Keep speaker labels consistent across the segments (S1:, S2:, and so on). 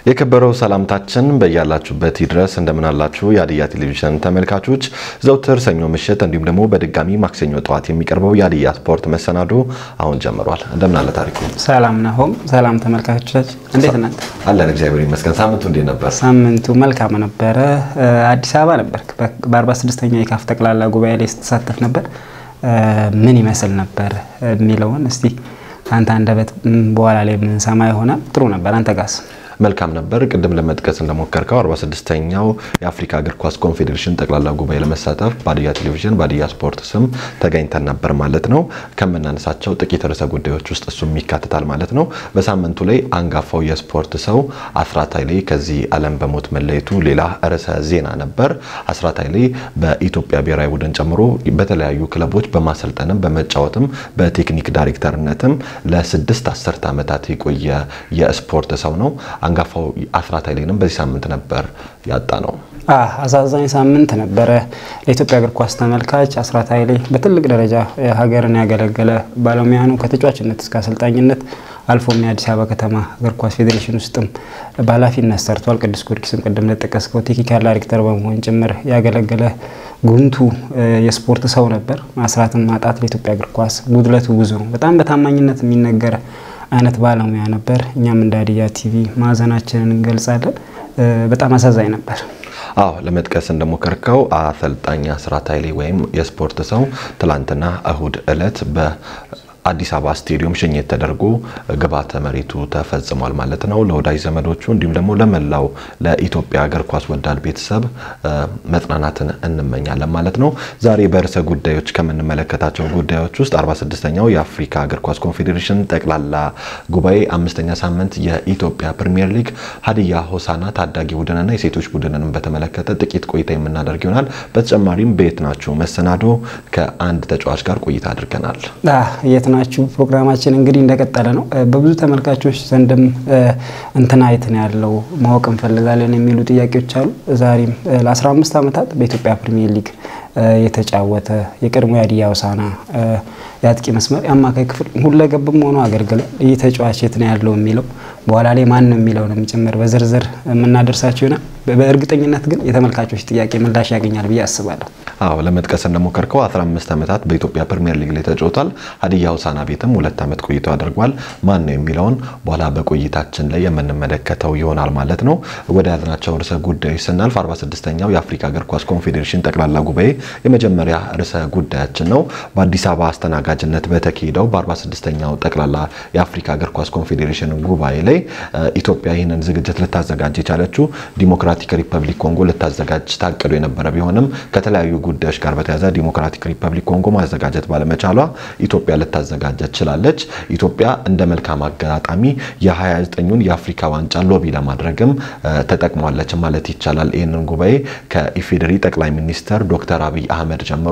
S1: የከበረው ሰላምታችን በያላችሁበት ይድረስ። እንደምናላችሁ የሀዲያ ቴሌቪዥን ተመልካቾች፣ ዘውትር ሰኞ ምሽት እንዲሁም ደግሞ በድጋሚ ማክሰኞ ጠዋት የሚቀርበው የሀዲያ ስፖርት መሰናዶ አሁን ጀምሯል። እንደምናለ ታሪኩ
S2: ሰላም ናሆም። ሰላም ተመልካቾቻችን እንዴት እናንተ?
S1: አለን እግዚአብሔር ይመስገን። ሳምንቱ እንዴት ነበር?
S2: ሳምንቱ መልካም ነበረ። አዲስ አበባ ነበር። በ46ኛው የካፍ ጠቅላላ ጉባኤ ላይ ስትሳተፍ ነበር። ምን ይመስል ነበር የሚለውን እስቲ ከአንተ አንደበት በኋላ ላይ የምንሰማ ይሆናል። ጥሩ ነበር። አንተ ጋስ?
S1: መልካም ነበር። ቅድም ለመጥቀስ እንደሞከርከው 46ኛው የአፍሪካ እግር ኳስ ኮንፌዴሬሽን ጠቅላላ ጉባኤ ለመሳተፍ በሀዲያ ቴሌቪዥን በሀዲያ ስፖርት ስም ተገኝተን ነበር ማለት ነው። ከምናነሳቸው ጥቂት ርዕሰ ጉዳዮች ውስጥ እሱም ይካትታል ማለት ነው። በሳምንቱ ላይ አንጋፋው የስፖርት ሰው አስራት ኃይሌ ከዚህ ዓለም በሞት መለየቱ ሌላ ርዕሰ ዜና ነበር። አስራት ኃይሌ በኢትዮጵያ ብሔራዊ ቡድን ጨምሮ በተለያዩ ክለቦች በማሰልጠንም በመጫወትም በቴክኒክ ዳይሬክተርነትም ለስድስት አስርት ዓመታት የቆየ የስፖርት ሰው ነው። አንጋፋው አስራት ኃይሌንም በዚህ ሳምንት ነበር ያጣ ነው።
S2: አሳዛኝ ሳምንት ነበረ ለኢትዮጵያ እግር ኳስ ተመልካች። አስራት ኃይሌ በትልቅ ደረጃ ሀገርን ያገለገለ ባለሙያ ነው። ከተጫዋችነት እስከ አሰልጣኝነት አልፎም የአዲስ አበባ ከተማ እግር ኳስ ፌዴሬሽን ውስጥም በኃላፊነት ሰርቷል። ቅዱስ ጊዮርጊስን ቅድም እንደጠቀስከው ቴክኒካል ዳይሬክተር በመሆን ጭምር ያገለገለ ጉምቱ የስፖርት ሰው ነበር። አስራትን ማጣት ለኢትዮጵያ እግር ኳስ ጉድለቱ ብዙ ነው። በጣም በታማኝነት የሚነገር አይነት ባለሙያ ነበር። እኛም እንደ ሀዲያ ቲቪ ማዘናችንን እንገልጻለን። በጣም አሳዛኝ ነበር።
S1: አዎ ለመጥቀስ እንደሞከርከው አሰልጣኝ አስራት ኃይሌ ወይም የስፖርት ሰው ትላንትና እሁድ እለት በ አዲስ አበባ ስቴዲየም ሽኝት ተደርጎ ግብዓተ መሬቱ ተፈጽሟል ማለት ነው። ለወዳጅ ዘመዶቹ እንዲሁም ደግሞ ለመላው ለኢትዮጵያ እግር ኳስ ወዳድ ቤተሰብ መጽናናትን እንመኛለን ማለት ነው። ዛሬ በርዕሰ ጉዳዮች ከምንመለከታቸው ጉዳዮች ውስጥ 46ኛው የአፍሪካ እግር ኳስ ኮንፌዴሬሽን ጠቅላላ ጉባኤ አምስተኛ ሳምንት የኢትዮጵያ ፕሪሚየር ሊግ ሀዲያ ሆሳና ታዳጊ ቡድንና የሴቶች ቡድንንም በተመለከተ ጥቂት ቆይታ የምናደርግ ይሆናል። በተጨማሪም በየት ናችሁ መሰናዶ ከአንድ ተጫዋች ጋር ቆይታ አድርገናል።
S2: የት ናችሁ ፕሮግራማችን እንግዲህ እንደቀጠለ ነው። በብዙ ተመልካቾች ዘንድም እንትና የት ነው ያለው ማወቅ እንፈልጋለን የሚሉ ጥያቄዎች አሉ። ዛሬም ለ15 ዓመታት በኢትዮጵያ ፕሪሚየር ሊግ የተጫወተ የቀድሞ የሀዲያ ሆሳዕና የአጥቂ መስመር የአማካይ ክፍል ሁለገብም ሆኖ አገልግሏል። ይህ ተጫዋች የት ነው ያለው የሚለው በኋላ ላይ ማን ነው የሚለውንም ጭምር በዝርዝር የምናደርሳቸው ይሆናል። በእርግጠኝነት ግን የተመልካቾች ጥያቄ ምላሽ ያገኛል ብዬ አስባለሁ።
S1: አዎ ለመጥቀስ እንደሞከርከው 15 ዓመታት በኢትዮጵያ ፕሪሚየር ሊግ ላይ ተጫውቷል። ሀዲያ ሆሳዕና ቤትም ሁለት ዓመት ቆይቶ አድርጓል። ማን ነው የሚለውን በኋላ በቆይታችን ላይ የምንመለከተው ይሆናል ማለት ነው። ወደ ያዝናቸው ርዕሰ ጉዳዮች ስናልፍ 46ኛው የአፍሪካ እግር ኳስ ኮንፌዴሬሽን ጠቅላላ ጉባኤ የመጀመሪያ ርዕሰ ጉዳያችን ነው። በአዲስ አበባ አስተናጋጅነት በተካሄደው በ46ኛው ጠቅላላ የአፍሪካ እግር ኳስ ኮንፌዴሬሽን ጉባኤ ላይ ኢትዮጵያ ይህንን ዝግጅት ልታዘጋጅ የቻለችው ዲሞክራቲክ ሪፐብሊክ ኮንጎ ልታዘጋጅ ታቅዶ የነበረ ቢሆንም ከተለያዩ ጉዳዮች ጋር በተያያዘ ዲሞክራቲክ ሪፐብሊክ ኮንጎ ማዘጋጀት ባለመቻሏ ኢትዮጵያ ልታዘጋጀ ችላለች። ኢትዮጵያ እንደ መልካም አጋጣሚ የ29ኙን የአፍሪካ ዋንጫ ሎቢ ለማድረግም ተጠቅሟለች ማለት ይቻላል። ይህንን ጉባኤ ከኢፌዴሪ ጠቅላይ ሚኒስተር ዶክተር አብይ አህመድ ጀምሮ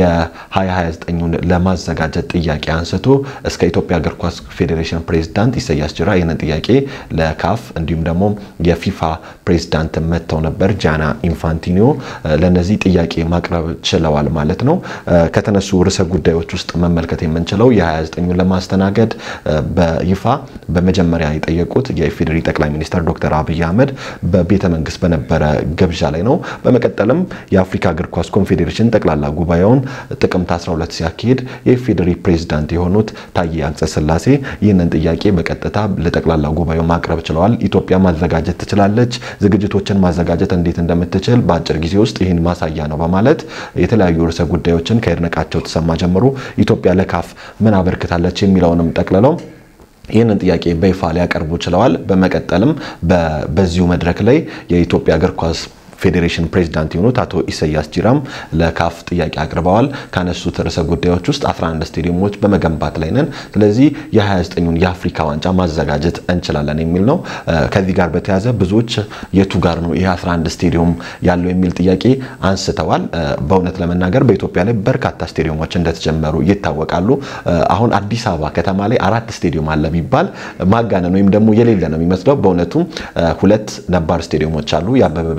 S1: የ2029ን ለማዘጋጀት ጥያቄ አንስቶ እስከ ኢትዮጵያ እግር ኳስ ፌዴሬሽን ፕሬዚዳንት ኢሳያስ ጅራ ይህንን ጥያቄ ለካፍ እንዲሁም ደግሞ የፊፋ ፕሬዚዳንት መጥተው ነበር። ጃና ኢንፋንቲኒዮ ለነዚህ ጥያቄ ማቅረብ ችለዋል ማለት ነው። ከተነሱ ርዕሰ ጉዳዮች ውስጥ መመልከት የምንችለው የ29ኙን ለማስተናገድ በይፋ በመጀመሪያ የጠየቁት የኢፌዴሪ ጠቅላይ ሚኒስትር ዶክተር አብይ አህመድ በቤተ መንግስት በነበረ ግብዣ ላይ ነው። በመቀጠልም የአፍሪካ እግር ኳስ ኮንፌዴሬሽን ጠቅላላ ጉባኤውን ጥቅምት 12 ሲያካሄድ የኢፌዴሪ ፕሬዚዳንት የሆኑት ታዬ አጽቀሥላሴ ይህንን ጥያቄ በቀጥታ ለጠቅላላ ጉባኤው ማቅረብ ችለዋል። ኢትዮጵያ ማዘጋጀት ትችላለች፣ ዝግጅቶችን ማዘጋጀት እንዴት እንደምትችል በአጭር ጊዜ ውስጥ ይህን ማሳያ ነው በማለት የተለያዩ ርዕሰ ጉዳዮችን ከይድነቃቸው ተሰማ ጀምሮ ኢትዮጵያ ለካፍ ምን አበርክታለች የሚለውንም ጠቅልለው ይህንን ጥያቄ በይፋ ሊያቀርቡ ችለዋል። በመቀጠልም በዚሁ መድረክ ላይ የኢትዮጵያ እግር ኳስ ፌዴሬሽን ፕሬዚዳንት የሆኑት አቶ ኢሳያስ ጂራም ለካፍ ጥያቄ አቅርበዋል። ካነሱት ርዕሰ ጉዳዮች ውስጥ 11 ስቴዲየሞች በመገንባት ላይ ነን፣ ስለዚህ የ29ኙን የአፍሪካ ዋንጫ ማዘጋጀት እንችላለን የሚል ነው። ከዚህ ጋር በተያያዘ ብዙዎች የቱ ጋር ነው ይህ 11 ስቴዲየም ያለው የሚል ጥያቄ አንስተዋል። በእውነት ለመናገር በኢትዮጵያ ላይ በርካታ ስቴዲየሞች እንደተጀመሩ ይታወቃሉ። አሁን አዲስ አበባ ከተማ ላይ አራት ስቴዲየም አለ ቢባል ማጋነን ወይም ደግሞ የሌለ ነው የሚመስለው። በእውነቱም ሁለት ነባር ስቴዲየሞች አሉ የአበበ ቢቂላና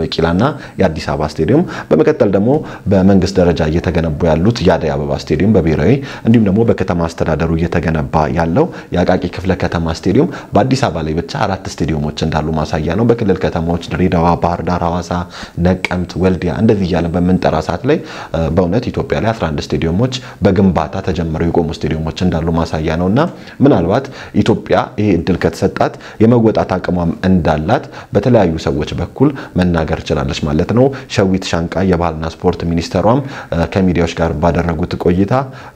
S1: የአዲስ አበባ ስቴዲየም፣ በመቀጠል ደግሞ በመንግስት ደረጃ እየተገነቡ ያሉት የአደይ አበባ ስቴዲየም በብሔራዊ እንዲሁም ደግሞ በከተማ አስተዳደሩ እየተገነባ ያለው የአቃቂ ክፍለ ከተማ ስቴዲየም በአዲስ አበባ ላይ ብቻ አራት ስቴዲየሞች እንዳሉ ማሳያ ነው። በክልል ከተማዎች ድሬዳዋ፣ ባህር ዳር፣ ሐዋሳ፣ ነቀምት፣ ወልዲያ እንደዚህ እያለን በምንጠራ ሰዓት ላይ በእውነት ኢትዮጵያ ላይ 11 ስቴዲየሞች በግንባታ ተጀምረው የቆሙ ስቴዲየሞች እንዳሉ ማሳያ ነው እና ምናልባት ኢትዮጵያ ይሄ እድል ከተሰጣት የመወጣት አቅሟም እንዳላት በተለያዩ ሰዎች በኩል መናገር ችላለች ማለት ነው። ሸዊት ሻንቃ የባህልና ስፖርት ሚኒስተሯም ከሚዲያዎች ጋር ባደረጉት ቆይታ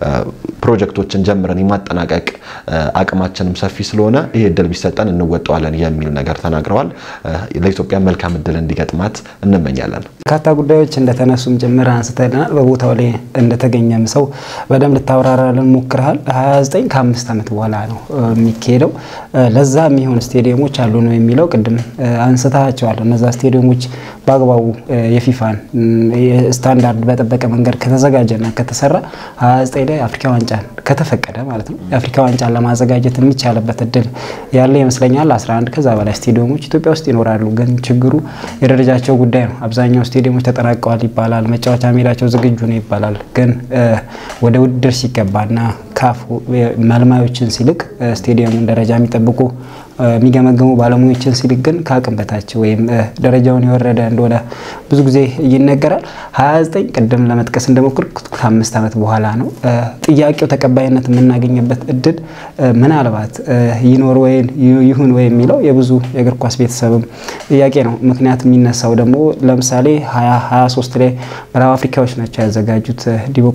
S1: ፕሮጀክቶችን ጀምረን የማጠናቀቅ አቅማችንም ሰፊ ስለሆነ ይህ እድል ቢሰጠን እንወጣዋለን የሚል ነገር ተናግረዋል። ለኢትዮጵያ መልካም እድል እንዲገጥማት እንመኛለን።
S2: በርካታ ጉዳዮች እንደተነሱም ጭምር አንስተናል። በቦታው ላይ እንደተገኘም ሰው በደንብ ልታብራራልን ሞክረሃል። 29 ከአምስት ዓመት በኋላ ነው የሚካሄደው። ለዛ የሚሆን ስቴዲየሞች አሉ ነው የሚለው ቅድም አንስታቸዋል። እነዛ ስቴዲየሞች በአግባቡ የፊፋን ስታንዳርድ በጠበቀ መንገድ ከተዘጋጀና ከተሰራ 29 ላይ አፍሪካ ዋንጫን ከተፈቀደ ማለት ነው የአፍሪካ ዋንጫን ለማዘጋጀት የሚቻልበት እድል ያለ ይመስለኛል። 11 ከዛ በላይ ስቴዲየሞች ኢትዮጵያ ውስጥ ይኖራሉ። ግን ችግሩ የደረጃቸው ጉዳይ ነው። አብዛኛው ስቴዲየሞች ተጠናቀዋል ይባላል፣ መጫወቻ ሜዳቸው ዝግጁ ነው ይባላል። ግን ወደ ውድድር ሲገባና ካፍ መልማዮችን ሲልቅ ስቴዲየሙን ደረጃ የሚጠብቁ የሚገመገሙ ባለሙያዎችን ሲልክ ግን ከአቅም በታች ወይም ደረጃውን የወረደ እንደሆነ ብዙ ጊዜ ይነገራል። 29 ቅድም ለመጥቀስ እንደሞክር ከአምስት ዓመት በኋላ ነው ጥያቄው ተቀባይነት የምናገኝበት እድል ምናልባት ይኖር ወይም ይሁን ወይ የሚለው የብዙ የእግር ኳስ ቤተሰብም ጥያቄ ነው። ምክንያት የሚነሳው ደግሞ ለምሳሌ 23 ላይ ምዕራብ አፍሪካዎች ናቸው ያዘጋጁት።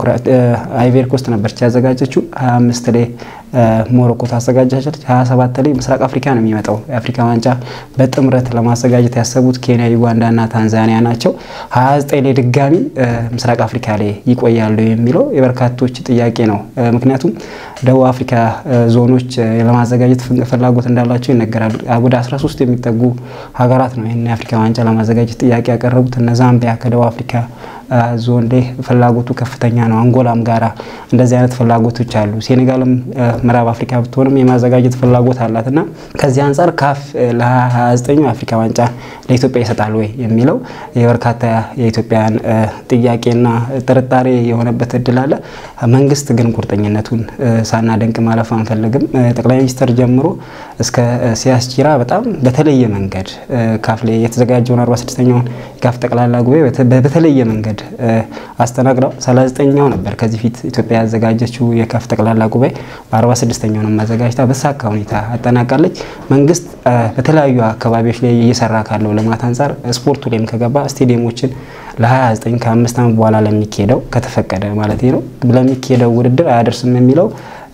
S2: አይቬሪ ኮስት ነበረች ያዘጋጀችው 25 ላይ ሞሮኮ ታዘጋጃለች። 27 ላይ ምስራቅ አፍሪካ ነው የሚመጣው። የአፍሪካ ዋንጫ በጥምረት ለማዘጋጀት ያሰቡት ኬንያ፣ ዩጋንዳና ታንዛኒያ ናቸው። 29 ላይ ድጋሚ ምስራቅ አፍሪካ ላይ ይቆያሉ የሚለው የበርካቶች ጥያቄ ነው። ምክንያቱም ደቡብ አፍሪካ ዞኖች ለማዘጋጀት ፍላጎት እንዳላቸው ይነገራል። ወደ 13 የሚጠጉ ሀገራት ነው ይህን የአፍሪካ ዋንጫ ለማዘጋጀት ጥያቄ ያቀረቡት። እነ ዛምቢያ ከደቡብ አፍሪካ ዞን ላይ ፍላጎቱ ከፍተኛ ነው። አንጎላም ጋራ እንደዚህ አይነት ፍላጎቶች አሉ። ሴኔጋልም ምዕራብ አፍሪካ ብትሆንም የማዘጋጀት ፍላጎት አላት እና ከዚህ አንጻር ካፍ ለ29 የአፍሪካ ዋንጫ ለኢትዮጵያ ይሰጣል ወይ የሚለው የበርካታ የኢትዮጵያን ጥያቄና ጥርጣሬ የሆነበት እድል አለ። መንግስት ግን ቁርጠኝነቱን ሳናደንቅ ማለፍ አንፈልግም። ጠቅላይ ሚኒስትር ጀምሮ እስከ ሲያስቺራ በጣም በተለየ መንገድ ካፍ ላይ የተዘጋጀውን 46ኛውን የካፍ ጠቅላላ ጉባኤ በተለየ መንገድ አስተናግደው 39ኛው ነበር ከዚህ ፊት ኢትዮጵያ ያዘጋጀችው የካፍ ጠቅላላ ጉባኤ በ46ኛው ነው ማዘጋጅታ በሳካ ሁኔታ አጠናቃለች። መንግስት በተለያዩ አካባቢዎች ላይ እየሰራ ካለው ልማት አንጻር ስፖርቱ ላይም ከገባ ስቴዲየሞችን ለ29 ከአምስት ዓመት በኋላ ለሚካሄደው ከተፈቀደ ማለት ነው ለሚካሄደው ውድድር አያደርስም የሚለው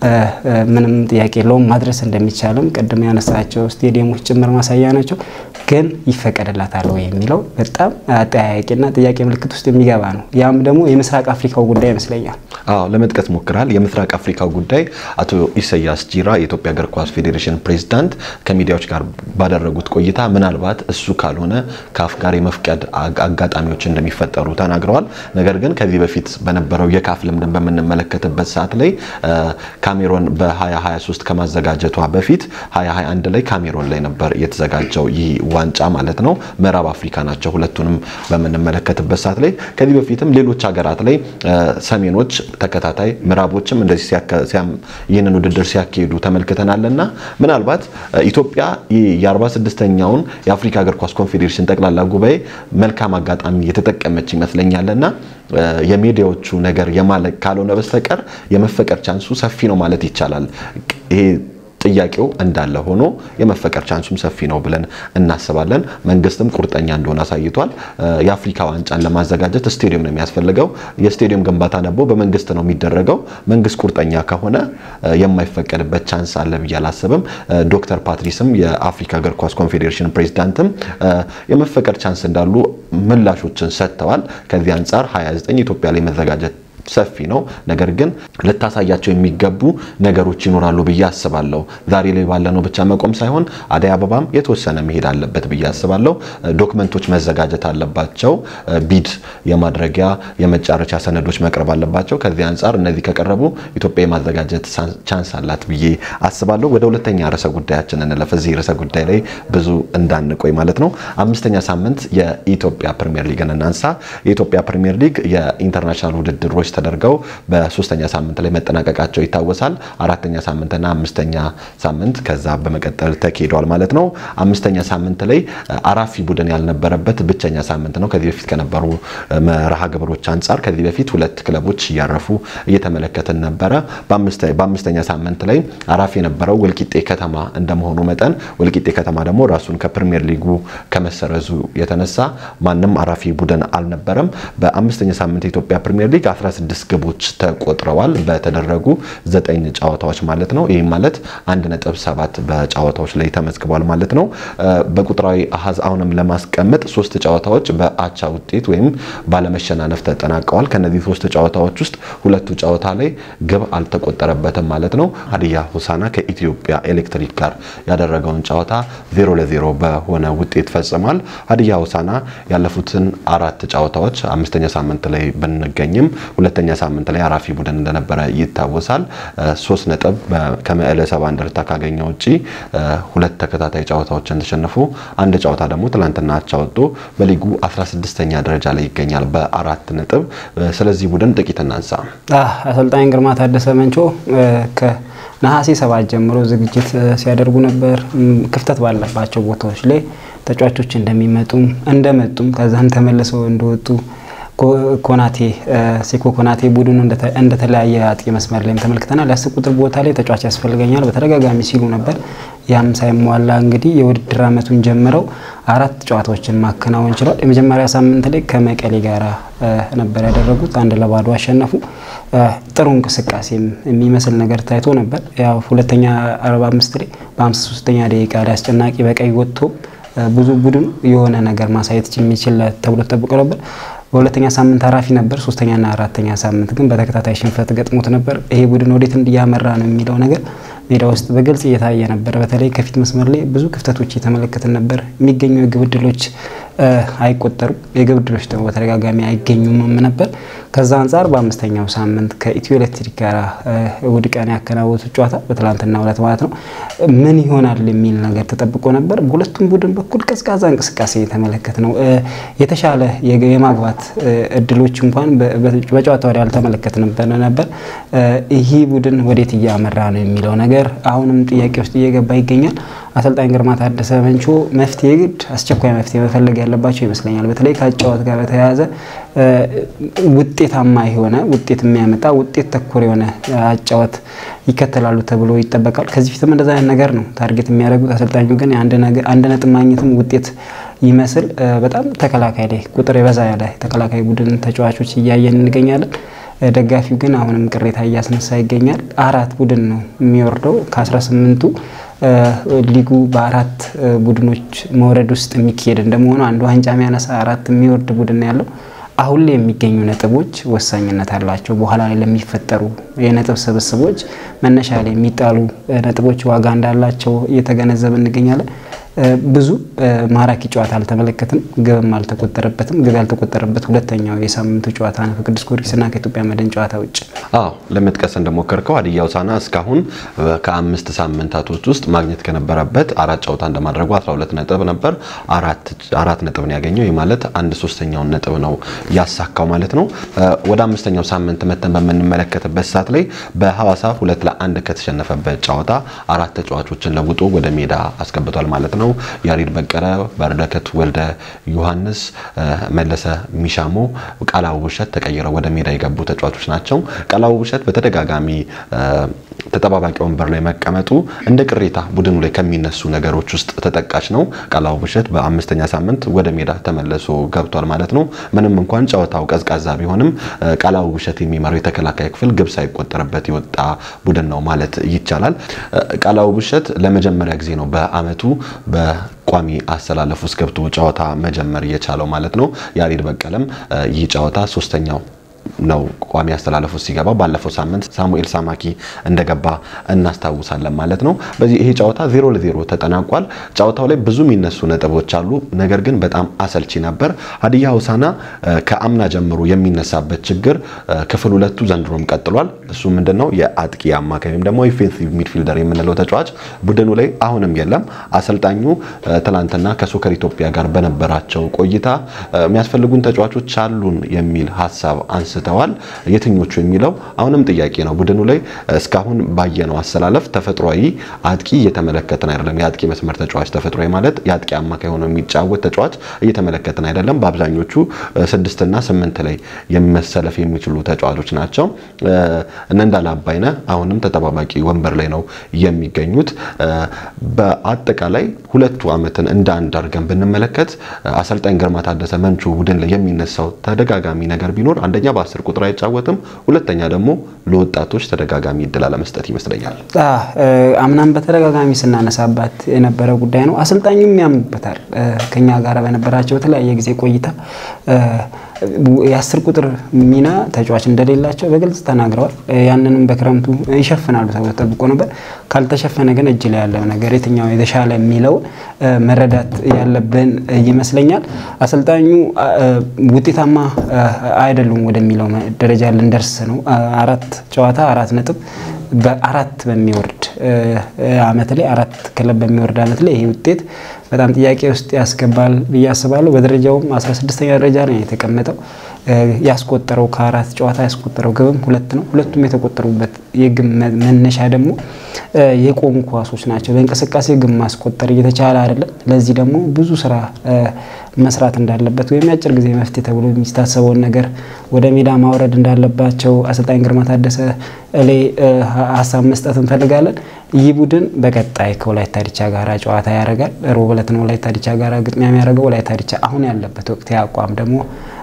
S2: ምንም ጥያቄ የለውም። ማድረስ እንደሚቻልም ቅድም ያነሳቸው ስቴዲየሞች ጭምር ማሳያ ናቸው። ግን ይፈቀድላታል ወይ የሚለው በጣም አጠያያቂና ጥያቄ ምልክት ውስጥ የሚገባ ነው። ያም ደግሞ የምስራቅ አፍሪካው ጉዳይ ይመስለኛል።
S1: አዎ ለመጥቀስ ሞክራል። የምስራቅ አፍሪካው ጉዳይ አቶ ኢሳያስ ጂራ የኢትዮጵያ እግር ኳስ ፌዴሬሽን ፕሬዚዳንት ከሚዲያዎች ጋር ባደረጉት ቆይታ ምናልባት እሱ ካልሆነ ካፍ ጋር የመፍቀድ አጋጣሚዎች እንደሚፈጠሩ ተናግረዋል። ነገር ግን ከዚህ በፊት በነበረው የካፍ ልምድን በምንመለከትበት ሰዓት ላይ ካሜሮን በ2023 ከማዘጋጀቷ በፊት 2021 ላይ ካሜሮን ላይ ነበር የተዘጋጀው ይህ ዋንጫ ማለት ነው። ምዕራብ አፍሪካ ናቸው ሁለቱንም በምንመለከትበት ሰዓት ላይ ከዚህ በፊትም ሌሎች ሀገራት ላይ ሰሜኖች ተከታታይ ምዕራቦችም እንደዚህ ይህንን ውድድር ሲያካሂዱ ተመልክተናልና ምናልባት ኢትዮጵያ የ46ኛውን የአፍሪካ እግር ኳስ ኮንፌዴሬሽን ጠቅላላ ጉባኤ መልካም አጋጣሚ የተጠቀመች ይመስለኛልና የሚዲያዎቹ ነገር የማለቅ ካልሆነ በስተቀር የመፈቀር ቻንሱ ሰፊ ነው ማለት ይቻላል። ይሄ ጥያቄው እንዳለ ሆኖ የመፈቀር ቻንሱም ሰፊ ነው ብለን እናስባለን። መንግስትም ቁርጠኛ እንደሆነ አሳይቷል። የአፍሪካ ዋንጫን ለማዘጋጀት ስቴዲየም ነው የሚያስፈልገው። የስቴዲየም ግንባታ ደግሞ በመንግስት ነው የሚደረገው። መንግስት ቁርጠኛ ከሆነ የማይፈቀድበት ቻንስ አለ ብዬ አላስብም። ዶክተር ፓትሪስም የአፍሪካ እግር ኳስ ኮንፌዴሬሽን ፕሬዚዳንትም የመፈቀድ ቻንስ እንዳሉ ምላሾችን ሰጥተዋል። ከዚህ አንጻር 29 ኢትዮጵያ ላይ መዘጋጀት ሰፊ ነው። ነገር ግን ልታሳያቸው የሚገቡ ነገሮች ይኖራሉ ብዬ አስባለሁ። ዛሬ ላይ ባለነው ብቻ መቆም ሳይሆን አደይ አበባም የተወሰነ መሄድ አለበት ብዬ አስባለሁ። ዶክመንቶች መዘጋጀት አለባቸው። ቢድ የማድረጊያ የመጫረቻ ሰነዶች መቅረብ አለባቸው። ከዚህ አንጻር እነዚህ ከቀረቡ ኢትዮጵያ የማዘጋጀት ቻንስ አላት ብዬ አስባለሁ። ወደ ሁለተኛ ርዕሰ ጉዳያችን እንለፍ። እዚህ ርዕሰ ጉዳይ ላይ ብዙ እንዳንቆይ ማለት ነው። አምስተኛ ሳምንት የኢትዮጵያ ፕሪሚየር ሊግን እናንሳ። የኢትዮጵያ ፕሪሚየር ሊግ የኢንተርናሽናል ውድድሮች ተደርገው በሶስተኛ ሳምንት ላይ መጠናቀቃቸው ይታወሳል። አራተኛ ሳምንትና አምስተኛ ሳምንት ከዛ በመቀጠል ተካሂደዋል ማለት ነው። አምስተኛ ሳምንት ላይ አራፊ ቡድን ያልነበረበት ብቸኛ ሳምንት ነው። ከዚህ በፊት ከነበሩ መርሃ ግብሮች አንጻር ከዚህ በፊት ሁለት ክለቦች እያረፉ እየተመለከትን ነበረ። በአምስተኛ ሳምንት ላይ አራፊ የነበረው ወልቂጤ ከተማ እንደመሆኑ መጠን ወልቂጤ ከተማ ደግሞ ራሱን ከፕሪሚየር ሊጉ ከመሰረዙ የተነሳ ማንም አራፊ ቡድን አልነበረም። በአምስተኛ ሳምንት የኢትዮጵያ ፕሪሚየር ሊግ 16 ግቦች ተቆጥረዋል በተደረጉ ዘጠኝ ጨዋታዎች ማለት ነው። ይህም ማለት 1.7 በጨዋታዎች ላይ ተመዝግቧል ማለት ነው። በቁጥራዊ አሃዝ አሁንም ለማስቀመጥ ሶስት ጨዋታዎች በአቻ ውጤት ወይም ባለመሸናነፍ ተጠናቀዋል። ከነዚህ ሶስት ጨዋታዎች ውስጥ ሁለቱ ጨዋታ ላይ ግብ አልተቆጠረበትም ማለት ነው። ሀዲያ ሆሳዕና ከኢትዮጵያ ኤሌክትሪክ ጋር ያደረገውን ጨዋታ ዜሮ ለዜሮ በሆነ ውጤት ፈጽሟል። ሀዲያ ሆሳዕና ያለፉትን አራት ጨዋታዎች አምስተኛ ሳምንት ላይ ብንገኝም ሁለተኛ ሳምንት ላይ አራፊ ቡድን እንደነበረ ይታወሳል። ሶስት ነጥብ ከመቀለ ሰባ እንደርታ ካገኘ ውጪ ሁለት ተከታታይ ጨዋታዎችን ተሸንፎ አንድ ጨዋታ ደግሞ ትላንትና አቻ ወጥቶ በሊጉ 16ኛ ደረጃ ላይ ይገኛል በአራት ነጥብ። ስለዚህ ቡድን ጥቂት እናንሳ።
S2: አሰልጣኝ ግርማ ታደሰ መንቾ ከነሐሴ ሰባት ጀምሮ ዝግጅት ሲያደርጉ ነበር። ክፍተት ባለባቸው ቦታዎች ላይ ተጫዋቾች እንደሚመጡም እንደመጡም ከዛም ተመልሰው እንደወጡ ኮናቴ ሴኮ ኮናቴ ቡድኑ እንደተለያየ አጥቂ መስመር ላይም ተመልክተናል። የአስር ቁጥር ቦታ ላይ ተጫዋች ያስፈልገኛል በተደጋጋሚ ሲሉ ነበር። ያም ሳይሟላ እንግዲህ የውድድር ዓመቱን ጀምረው አራት ጨዋታዎችን ማከናወን ችሏል። የመጀመሪያ ሳምንት ላይ ከመቀሌ ጋር ነበር ያደረጉት፣ አንድ ለባዶ አሸነፉ። ጥሩ እንቅስቃሴም የሚመስል ነገር ታይቶ ነበር። ያው ሁለተኛ 45 ላይ በ53ኛ ደቂቃ ላይ አስጨናቂ በቀይ ወጥቶ ብዙ ቡድን የሆነ ነገር ማሳየት የሚችል ተብሎ ተጠብቆ ነበር። በሁለተኛ ሳምንት አራፊ ነበር። ሶስተኛና አራተኛ ሳምንት ግን በተከታታይ ሽንፈት ገጥሞት ነበር። ይሄ ቡድን ወዴት እያመራ ነው የሚለው ነገር ሜዳ ውስጥ በግልጽ እየታየ ነበር። በተለይ ከፊት መስመር ላይ ብዙ ክፍተቶች እየተመለከትን ነበር። የሚገኙ የግብ ዕድሎች አይቆጠሩም። የግብ ዕድሎች ደግሞ በተደጋጋሚ አይገኙም ነበር። ከዛ አንጻር በአምስተኛው ሳምንት ከኢትዮ ኤሌክትሪክ ጋር እሑድ ቀን ያከናወቱት ጨዋታ በትላንትና ዕለት ማለት ነው ምን ይሆናል የሚል ነገር ተጠብቆ ነበር። በሁለቱም ቡድን በኩል ቀዝቃዛ እንቅስቃሴ የተመለከት ነው። የተሻለ የማግባት እድሎች እንኳን በጨዋታው ላይ አልተመለከትንም ነበር። ይህ ቡድን ወዴት እያመራ ነው የሚለው ነገር አሁንም ጥያቄ ውስጥ እየገባ ይገኛል። አሰልጣኝ ግርማ ታደሰ መንቾ መፍትሄ ግድ አስቸኳይ መፍትሄ መፈለግ ያለባቸው ይመስለኛል። በተለይ ከአጨዋወት ጋር በተያያዘ ውጤታማ የሆነ ውጤት የሚያመጣ ውጤት ተኮር የሆነ አጨዋወት ይከተላሉ ተብሎ ይጠበቃል። ከዚህ ፊትም እንደዛ አይነት ነገር ነው ታርጌት የሚያደርጉት። አሰልጣኙ ግን አንድ ነጥብ ማግኘትም ውጤት ይመስል በጣም ተከላካይ ላይ ቁጥር የበዛ ያለ ተከላካይ ቡድን ተጫዋቾች እያየን እንገኛለን። ደጋፊው ግን አሁንም ቅሬታ እያስነሳ ይገኛል። አራት ቡድን ነው የሚወርደው ከ18ቱ ሊጉ በአራት ቡድኖች መውረድ ውስጥ የሚካሄድ እንደመሆኑ አንድ ዋንጫ የሚያነሳ አራት የሚወርድ ቡድን ያለው አሁን ላይ የሚገኙ ነጥቦች ወሳኝነት አላቸው። በኋላ ላይ ለሚፈጠሩ የነጥብ ስብስቦች መነሻ ላይ የሚጣሉ ነጥቦች ዋጋ እንዳላቸው እየተገነዘብ እንገኛለን። ብዙ ማራኪ ጨዋታ አልተመለከትም፣ ግብም አልተቆጠረበትም። ግብ ያልተቆጠረበት ሁለተኛው የሳምንቱ ጨዋታ ነው ከቅዱስ ጊዮርጊስና ከኢትዮጵያ መድን ጨዋታ ውጭ።
S1: አዎ ለመጥቀስ እንደሞከርከው ሀዲያ ሆሳዕና እስካሁን ከአምስት ሳምንታቶች ውስጥ ማግኘት ከነበረበት አራት ጨዋታ እንደማድረጉ 12 ነጥብ ነበር። አራት ነጥብ ነው ያገኘው። ይህ ማለት አንድ ሶስተኛውን ነጥብ ነው ያሳካው ማለት ነው። ወደ አምስተኛው ሳምንት መተን በምንመለከትበት ሰዓት ላይ በሐዋሳ ሁለት ለአንድ ከተሸነፈበት ጨዋታ አራት ተጫዋቾችን ለውጦ ወደ ሜዳ አስገብቷል ማለት ነው። ያሬድ በቀለ፣ በረከት ወልደ ዮሐንስ፣ መለሰ ሚሻሞ፣ ቃላው ውብሸት ተቀይረው ወደ ሜዳ የገቡ ተጫዋቾች ናቸው። ቃላው ውብሸት በተደጋጋሚ ተጠባባቂ ወንበር ላይ መቀመጡ እንደ ቅሬታ ቡድኑ ላይ ከሚነሱ ነገሮች ውስጥ ተጠቃሽ ነው። ቃላው ውብሸት በአምስተኛ ሳምንት ወደ ሜዳ ተመልሶ ገብቷል ማለት ነው። ምንም እንኳን ጨዋታው ቀዝቃዛ ቢሆንም ቃላው ውብሸት የሚመራው የተከላካይ ክፍል ግብ ሳይቆጠርበት የወጣ ቡድን ነው ማለት ይቻላል። ቃላው ውብሸት ለመጀመሪያ ጊዜ ነው በአመቱ በቋሚ አሰላለፍ ውስጥ ገብቶ ጨዋታ መጀመር እየቻለው ማለት ነው። ያሬድ በቀለም ይህ ጨዋታ ሶስተኛው ነው ቋሚ አስተላለፉ ሲገባ። ባለፈው ሳምንት ሳሙኤል ሳማኪ እንደገባ እናስታውሳለን ማለት ነው። በዚህ ይሄ ጨዋታ ዜሮ ለዜሮ ተጠናቋል። ጨዋታው ላይ ብዙ የሚነሱ ነጥቦች አሉ። ነገር ግን በጣም አሰልቺ ነበር። ሀዲያ ሆሳዕና ከአምና ጀምሮ የሚነሳበት ችግር ክፍል ሁለቱ ዘንድሮም ቀጥሏል። እሱ ምንድነው? የአጥቂ አማካይ ወይም ደግሞ ኦፌንሲቭ ሚድፊልደር የምንለው ተጫዋች ቡድኑ ላይ አሁንም የለም። አሰልጣኙ ትላንትና ከሶከር ኢትዮጵያ ጋር በነበራቸው ቆይታ የሚያስፈልጉን ተጫዋቾች አሉን የሚል ሀሳብ አንስተዋል። የትኞቹ የሚለው አሁንም ጥያቄ ነው። ቡድኑ ላይ እስካሁን ባየነው አሰላለፍ ተፈጥሯዊ አጥቂ እየተመለከትን አይደለም። የአጥቂ መስመር ተጫዋች ተፈጥሯዊ ማለት የአጥቂ አማካይ ሆኖ የሚጫወት ተጫዋች እየተመለከትን አይደለም። በአብዛኞቹ ስድስትና ስምንት ላይ መሰለፍ የሚችሉ ተጫዋቾች ናቸው። እነ እንዳለ አባይነህ አሁንም ተጠባባቂ ወንበር ላይ ነው የሚገኙት። በአጠቃላይ ሁለቱ ዓመትን እንደ አንድ አድርገን ብንመለከት አሰልጣኝ ግርማ ታደሰ መንቹ ቡድን ላይ የሚነሳው ተደጋጋሚ ነገር ቢኖር አንደኛ በአስር ቁጥር አይጫወትም፣ ሁለተኛ ደግሞ ለወጣቶች ተደጋጋሚ እድል አለመስጠት ይመስለኛል።
S2: አምናም በተደጋጋሚ ስናነሳባት የነበረ ጉዳይ ነው። አሰልጣኙም ያምኑበታል። ከኛ ጋር በነበራቸው የተለያየ ጊዜ ቆይታ የአስር ቁጥር ሚና ተጫዋች እንደሌላቸው በግልጽ ተናግረዋል። ያንንም በክረምቱ ይሸፍናሉ ተብሎ ተጠብቆ ነበር። ካልተሸፈነ ግን እጅ ላይ ያለው ነገር የትኛው የተሻለ የሚለው መረዳት ያለብን ይመስለኛል። አሰልጣኙ ውጤታማ አይደሉም ወደሚለው ደረጃ ልንደርስ ነው። አራት ጨዋታ አራት ነጥብ በአራት በሚወርድ አመት ላይ አራት ክለብ በሚወርድ አመት ላይ ይሄ ውጤት በጣም ጥያቄ ውስጥ ያስገባል ብዬ አስባለሁ። በደረጃውም 16ኛ ደረጃ ነው የተቀመጠው። ያስቆጠረው ከአራት ጨዋታ ያስቆጠረው ግብም ሁለት ነው። ሁለቱም የተቆጠሩበት የግብ መነሻ ደግሞ የቆሙ ኳሶች ናቸው። በእንቅስቃሴ ግብ ማስቆጠር እየተቻለ አይደለም። ለዚህ ደግሞ ብዙ ስራ መስራት እንዳለበት ወይም የአጭር ጊዜ መፍትሄ ተብሎ የሚታሰበውን ነገር ወደ ሜዳ ማውረድ እንዳለባቸው አሰልጣኝ ግርማ ታደሰ ላይ ሀሳብ መስጠት እንፈልጋለን። ይህ ቡድን በቀጣይ ከወላይታ ዲቻ ጋር ጨዋታ ያደርጋል። ሮብ ዕለት ነው ወላይታ ዲቻ ጋር ግጥሚያ የሚያደርገው። ወላይታ ዲቻ አሁን ያለበት ወቅት አቋም ደግሞ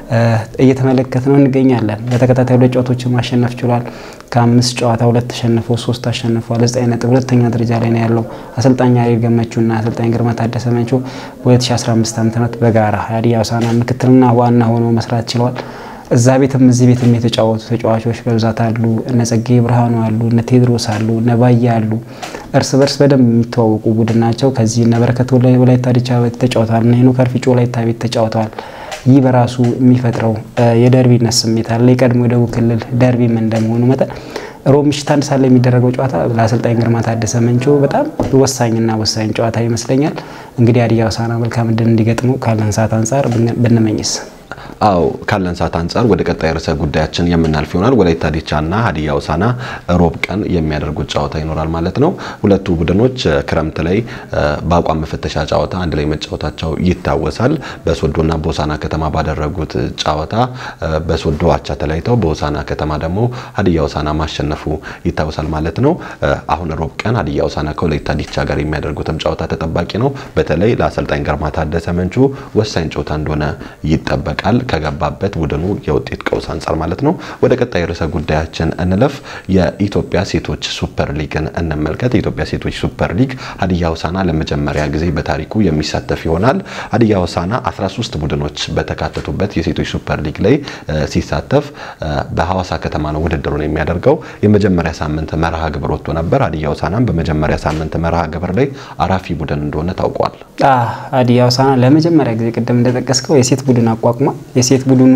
S2: እየተመለከት ነው እንገኛለን። በተከታታይ ሁለት ጨዋታዎችን ማሸነፍ ችሏል። ከአምስት ጨዋታ ሁለት ተሸንፎ ሶስት አሸንፏል። ዘጠኝ ነጥብ ሁለተኛ ደረጃ ላይ ነው ያለው። አሰልጣኝ ያሬድ ገመቹና አሰልጣኝ ግርማ ታደሰ መንቾ በ2015 ዓ ም በጋራ ሀዲያ ሆሳዕና ምክትልና ዋና ሆነው መስራት ችለዋል። እዛ ቤትም እዚህ ቤትም የተጫወቱ ተጫዋቾች በብዛት አሉ። እነ ጸጌ ብርሃኑ አሉ፣ እነ ቴድሮስ አሉ፣ እነ ባያ አሉ። እርስ በርስ በደንብ የሚተዋወቁ ቡድን ናቸው። ከዚህ እነ በረከት ወላይታ ዲቻ ቤት ተጫውተዋል። እነ ሄኖክ አርፊጮ ወላይታ ቤት ተጫውተዋል። ይህ በራሱ የሚፈጥረው የደርቢነት ስሜት አለ። የቀድሞ የደቡብ ክልል ደርቢም እንደመሆኑ መጠን ሮብ ምሽት አንድ ሰዓት ላይ የሚደረገው ጨዋታ ለአሰልጣኝ ግርማ ታደሰ መንቾ በጣም ወሳኝና ወሳኝ ጨዋታ ይመስለኛል። እንግዲህ ሀዲያ ሆሳዕና መልካም ዕድል እንዲገጥመው ካለን ሰዓት አንጻር ብንመኝስ?
S1: አው ካለን ሰዓት አንጻር ወደ ቀጣይ ርዕሰ ጉዳያችን የምናልፍ ይሆናል። ወላይታ ዲቻና ሀዲያ ሆሳዕና ሮብ ቀን የሚያደርጉት ጨዋታ ይኖራል ማለት ነው። ሁለቱ ቡድኖች ክረምት ላይ በአቋም መፈተሻ ጨዋታ አንድ ላይ መጫወታቸው ይታወሳል። በሶዶና በሆሳዕና ከተማ ባደረጉት ጨዋታ በሶዶ አቻ ተለያይተው በሆሳዕና ከተማ ደግሞ ሀዲያ ሆሳዕና ማሸነፉ ይታወሳል ማለት ነው። አሁን ሮብ ቀን ሀዲያ ሆሳዕና ከወላይታ ዲቻ ጋር የሚያደርጉትም ጨዋታ ተጠባቂ ነው። በተለይ ለአሰልጣኝ ግርማ ታደሰ መንቹ ወሳኝ ጨዋታ እንደሆነ ይጠበቃል ከገባበት ቡድኑ የውጤት ቀውስ አንጻር ማለት ነው። ወደ ቀጣይ ርዕሰ ጉዳያችን እንለፍ። የኢትዮጵያ ሴቶች ሱፐር ሊግን እንመልከት። የኢትዮጵያ ሴቶች ሱፐር ሊግ ሀዲያ ሆሳዕና ለመጀመሪያ ጊዜ በታሪኩ የሚሳተፍ ይሆናል። ሀዲያ ሆሳዕና 13 ቡድኖች በተካተቱበት የሴቶች ሱፐር ሊግ ላይ ሲሳተፍ በሐዋሳ ከተማ ነው ውድድሩን የሚያደርገው። የመጀመሪያ ሳምንት መርሃ ግብር ወጥቶ ነበር። ሀዲያ ሆሳዕናም በመጀመሪያ ሳምንት መርሃ ግብር ላይ አራፊ ቡድን እንደሆነ ታውቋል።
S2: ሀዲያ ሆሳዕና ለመጀመሪያ ጊዜ ቅድም እንደጠቀስከው የሴት ቡድን አቋቁሟል። የሴት ቡድኑ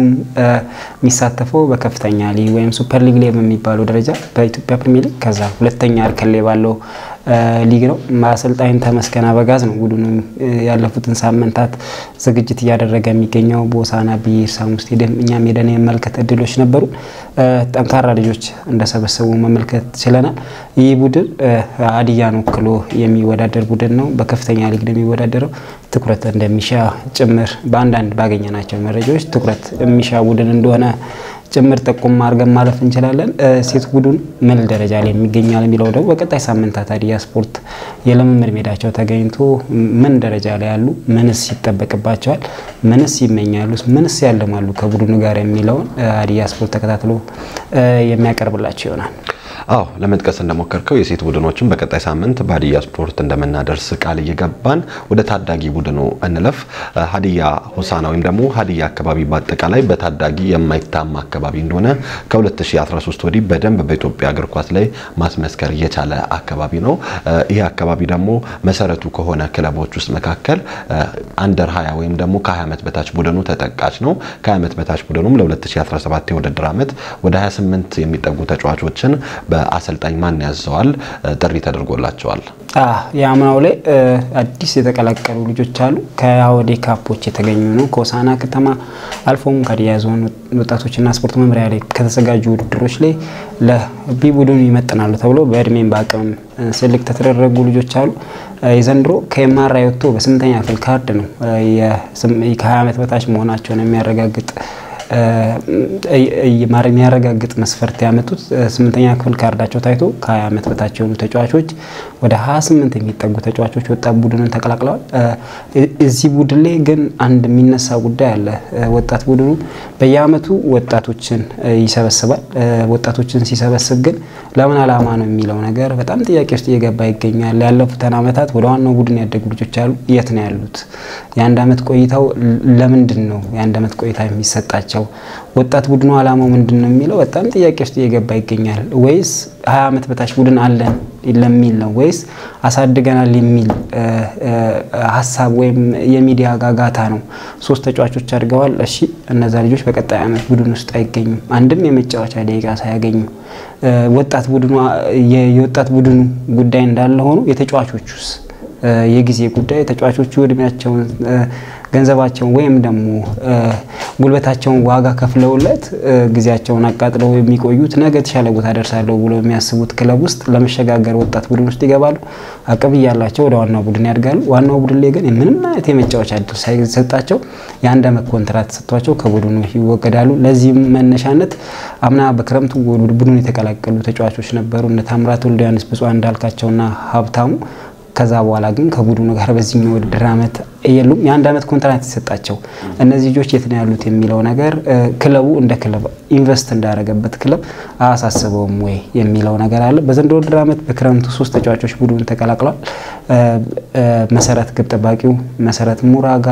S2: የሚሳተፈው በከፍተኛ ሊግ ወይም ሱፐር ሊግ ላይ በሚባለው ደረጃ በኢትዮጵያ ፕሪሚየር ሊግ ከዛ ሁለተኛ እርከን ላይ ባለው ሊግ ነው። አሰልጣኝ ተመስገን አበጋዝ ነው ቡድኑ ያለፉትን ሳምንታት ዝግጅት እያደረገ የሚገኘው በሆሳዕና ቢርሳሙ ስቴዲየም። እኛም ሄደን የመመልከት እድሎች ነበሩ። ጠንካራ ልጆች እንደሰበሰቡ መመልከት ችለናል። ይህ ቡድን ሀዲያን ወክሎ የሚወዳደር ቡድን ነው። በከፍተኛ ሊግ ነው የሚወዳደረው። ትኩረት እንደሚሻ ጭምር በአንዳንድ ባገኘናቸው መረጃዎች ትኩረት የሚሻ ቡድን እንደሆነ ጭምር ጠቁም አድርገን ማለፍ እንችላለን። ሴት ቡድን ምን ደረጃ ላይ የሚገኛል የሚለው ደግሞ በቀጣይ ሳምንታት ሀዲያ ስፖርት የልምምድ ሜዳቸው ተገኝቶ ምን ደረጃ ላይ ያሉ፣ ምንስ ይጠበቅባቸዋል፣ ምንስ ይመኛሉ፣ ምንስ ያለማሉ ከቡድኑ ጋር የሚለውን ሀዲያ ስፖርት ተከታትሎ የሚያቀርብላቸው ይሆናል።
S1: አዎ ለመጥቀስ እንደሞከርከው የሴት ቡድኖችን በቀጣይ ሳምንት በሀዲያ ስፖርት እንደምናደርስ ቃል እየገባን ወደ ታዳጊ ቡድኑ እንለፍ። ሀዲያ ሆሳና ወይም ደግሞ ሀዲያ አካባቢ በአጠቃላይ በታዳጊ የማይታማ አካባቢ እንደሆነ ከ2013 ወዲህ በደንብ በኢትዮጵያ እግር ኳስ ላይ ማስመስከር የቻለ አካባቢ ነው። ይህ አካባቢ ደግሞ መሰረቱ ከሆነ ክለቦች ውስጥ መካከል አንደር 20 ወይም ደግሞ ከ20 ዓመት በታች ቡድኑ ተጠቃሽ ነው። ከ20 ዓመት በታች ቡድኑም ለ2017 የውድድር ዓመት ወደ 28 የሚጠጉ ተጫዋቾችን በአሰልጣኝ ማን ያዘዋል ጥሪ ተደርጎላቸዋል።
S2: የአምናው ላይ አዲስ የተቀላቀሉ ልጆች አሉ። ከአወዴ ካፖች የተገኙ ነው። ከሆሳዕና ከተማ አልፎም ከሀዲያ ዞን ወጣቶችና ስፖርት መምሪያ ላይ ከተዘጋጁ ውድድሮች ላይ ለቢ ቡድኑ ይመጥናሉ ተብሎ በእድሜም በአቅምም ስልክ ተደረጉ ልጆች አሉ። የዘንድሮ ከኤምአርአይ ወጥቶ በስምንተኛ ክፍል ካርድ ነው ከ20 ዓመት በታች መሆናቸውን የሚያረጋግጥ የሚያረጋግጥ መስፈርት ያመጡት ስምንተኛ ክፍል ካርዳቸው ታይቶ ከ20 ዓመት በታች የሆኑ ተጫዋቾች ወደ 28 የሚጠጉ ተጫዋቾች ወጣት ቡድኑን ተቀላቅለዋል። እዚህ ቡድን ላይ ግን አንድ የሚነሳ ጉዳይ አለ። ወጣት ቡድኑ በየአመቱ ወጣቶችን ይሰበስባል። ወጣቶችን ሲሰበስብ ግን ለምን ዓላማ ነው የሚለው ነገር በጣም ጥያቄ ውስጥ እየገባ ይገኛል። ያለፉትን አመታት ወደ ዋናው ቡድን ያደጉ ልጆች አሉ። የት ነው ያሉት? የአንድ አመት ቆይታው ለምንድን ነው የአንድ አመት ቆይታ የሚሰጣቸው? ወጣት ቡድኑ ዓላማው ምንድን ነው የሚለው በጣም ጥያቄ ውስጥ እየገባ ይገኛል። ወይስ ሀያ ዓመት በታች ቡድን አለን ለሚል ነው ወይስ አሳድገናል የሚል ሀሳብ ወይም የሚዲያ ጋጋታ ነው? ሶስት ተጫዋቾች አድገዋል። እሺ እነዛ ልጆች በቀጣይ ዓመት ቡድን ውስጥ አይገኙም። አንድም የመጫወቻ ደቂቃ ሳያገኙ ወጣት ቡድኑ የወጣት ቡድኑ ጉዳይ እንዳለ ሆኖ የተጫዋቾቹስ የጊዜ ጉዳይ ተጫዋቾቹ እድሜያቸውን ገንዘባቸውን ወይም ደግሞ ጉልበታቸውን ዋጋ ከፍለውለት ጊዜያቸውን አቃጥለው የሚቆዩት ነገ የተሻለ ቦታ ደርሳለሁ ብሎ የሚያስቡት ክለብ ውስጥ ለመሸጋገር ወጣት ቡድን ውስጥ ይገባሉ። አቅም እያላቸው ወደ ዋናው ቡድን ያድጋሉ። ዋናው ቡድን ላይ ግን ምንም አይነት የመጫወቻ እድል ሳይሰጣቸው የአንድ ዓመት ኮንትራት ተሰጥቷቸው ከቡድኑ ይወገዳሉ። ለዚህም መነሻነት አምና በክረምቱ ቡድኑ የተቀላቀሉ ተጫዋቾች ነበሩ እነ ታምራት ወልደ ዮሐንስ፣ ብፁዕ እንዳልካቸውና ሀብታሙ ከዛ በኋላ ግን ከቡድኑ ጋር በዚህኛው ውድድር ዓመት የሉም። የአንድ ዓመት ኮንትራት የተሰጣቸው እነዚህ ልጆች የት ነው ያሉት የሚለው ነገር ክለቡ እንደ ክለብ ኢንቨስት እንዳደረገበት ክለብ አያሳስበውም ወይ የሚለው ነገር አለ። በዘንድሮ ውድድር ዓመት በክረምቱ ሶስት ተጫዋቾች ቡድኑ ተቀላቅሏል። መሰረት ግብ ጠባቂው መሰረት ሙራጋ፣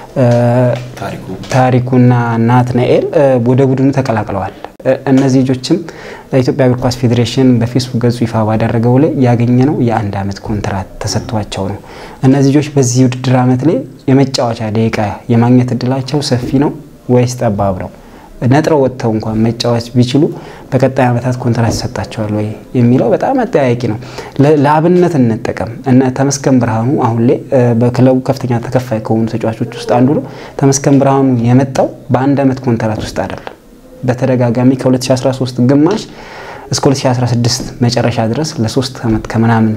S2: ታሪኩና ናትናኤል ወደ ቡድኑ ተቀላቅለዋል። እነዚህ ልጆችም ለኢትዮጵያ እግር ኳስ ፌዴሬሽን በፌስቡክ ገጹ ይፋ ባደረገው ላይ ያገኘ ነው የአንድ ዓመት ኮንትራት ተሰጥቷቸው ነው። እነዚህ ልጆች በዚህ ውድድር ዓመት ላይ የመጫወቻ ደቂቃ የማግኘት እድላቸው ሰፊ ነው ወይስ ጠባብ ነው? ነጥረው ወጥተው እንኳን መጫወት ቢችሉ በቀጣይ ዓመታት ኮንትራት ይሰጣቸዋል ወይ የሚለው በጣም አጠያያቂ ነው። ለአብነት እንጠቀም። እነ ተመስገን ብርሃኑ አሁን ላይ በክለቡ ከፍተኛ ተከፋይ ከሆኑ ተጫዋቾች ውስጥ አንዱ ነው። ተመስገን ብርሃኑ የመጣው በአንድ ዓመት ኮንትራት ውስጥ አይደለም። በተደጋጋሚ ከ2013 ግማሽ እስከ 2016 መጨረሻ ድረስ ለሶስት ዓመት ከምናምን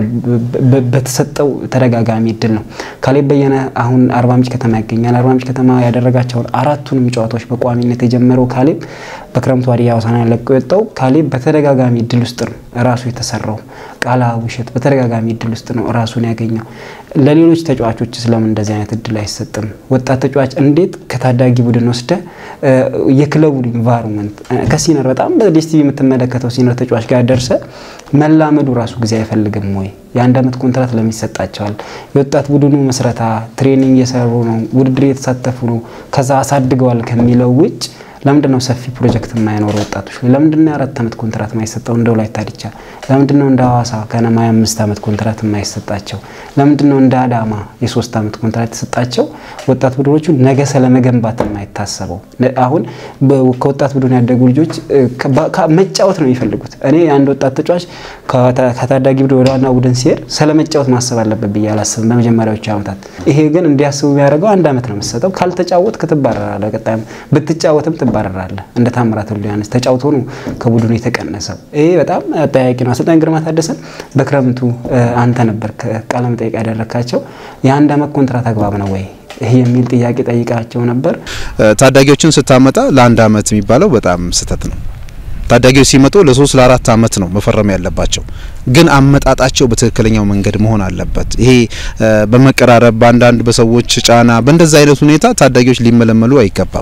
S2: በተሰጠው ተደጋጋሚ እድል ነው። ካሌብ በየነ አሁን አርባ ምንጭ ከተማ ይገኛል። አርባ ምንጭ ከተማ ያደረጋቸውን አራቱንም ጨዋታዎች በቋሚነት የጀመረው ካሌብ በክረምቱ ሀዲያ ሆሳዕና ለቆ የወጣው ካሌብ በተደጋጋሚ እድል ውስጥ ነው ራሱ የተሰራው። ቃላ ውሸት በተደጋጋሚ እድል ውስጥ ነው ራሱን ያገኘው። ለሌሎች ተጫዋቾች ስለምን እንደዚህ አይነት እድል አይሰጥም? ወጣት ተጫዋች እንዴት ከታዳጊ ቡድን ወስደ የክለቡን ኢንቫይሮንመንት ከሲነር በጣም በዲስቲቪ የምትመለከተው ሲነር ተጫዋች ጋር ደርሰ መላመዱ ራሱ ጊዜ አይፈልግም ወይ? የአንድ ዓመት ኮንትራት ለምን ይሰጣቸዋል? የወጣት ቡድኑ መስረታ ትሬኒንግ እየሰሩ ነው፣ ውድድር እየተሳተፉ ነው፣ ከዛ አሳድገዋል ከሚለው ውጭ ለምንድን ነው ሰፊ ፕሮጀክት የማይኖሩ ወጣቶች? ለምንድን ነው የአራት ዓመት ኮንትራት የማይሰጠው? እንደ ወላይታ ዲቻ ለምንድን ነው እንደ ሐዋሳ ከነማ የአምስት ዓመት ኮንትራት የማይሰጣቸው? ለምንድን ነው እንደ አዳማ የሶስት ዓመት ኮንትራት የተሰጣቸው? ወጣት ቡድኖቹ ነገ ስለመገንባት የማይታሰበው አሁን ከወጣት ቡድን ያደጉ ልጆች መጫወት ነው የሚፈልጉት። እኔ አንድ ወጣት ተጫዋች ከታዳጊ ቡድን ወደ ዋና ቡድን ሲሄድ ስለ መጫወት ማሰብ አለበት ብዬ አላስብም በመጀመሪያዎቹ ዓመታት። ይሄ ግን እንዲያስቡ የሚያደርገው አንድ ዓመት ነው የምትሰጠው። ካልተጫወትክ ትባረራለህ። ቀጣይም ብትጫወትም ትባረራለህ። እንደ ታምራት ወልደ ዮሐንስ ተጫውቶ ነው ከቡድኑ የተቀነሰው። ይሄ በጣም አጠያቂ ነው። አሰልጣኝ ግርማ ታደሰን በክረምቱ አንተ ነበር ቃለ መጠይቅ ያደረካቸው የአንድ ዓመት ኮንትራት አግባብ ነው ወይ ይህ የሚል ጥያቄ ጠይቃቸው ነበር።
S3: ታዳጊዎችን ስታመጣ ለአንድ ዓመት የሚባለው በጣም ስህተት ነው። ታዳጊዎች ሲመጡ ለሶስት ለአራት ዓመት ነው መፈረም ያለባቸው። ግን አመጣጣቸው በትክክለኛው መንገድ መሆን አለበት። ይሄ በመቀራረብ በአንዳንድ በሰዎች ጫና በእንደዛ አይነት ሁኔታ ታዳጊዎች ሊመለመሉ አይገባም።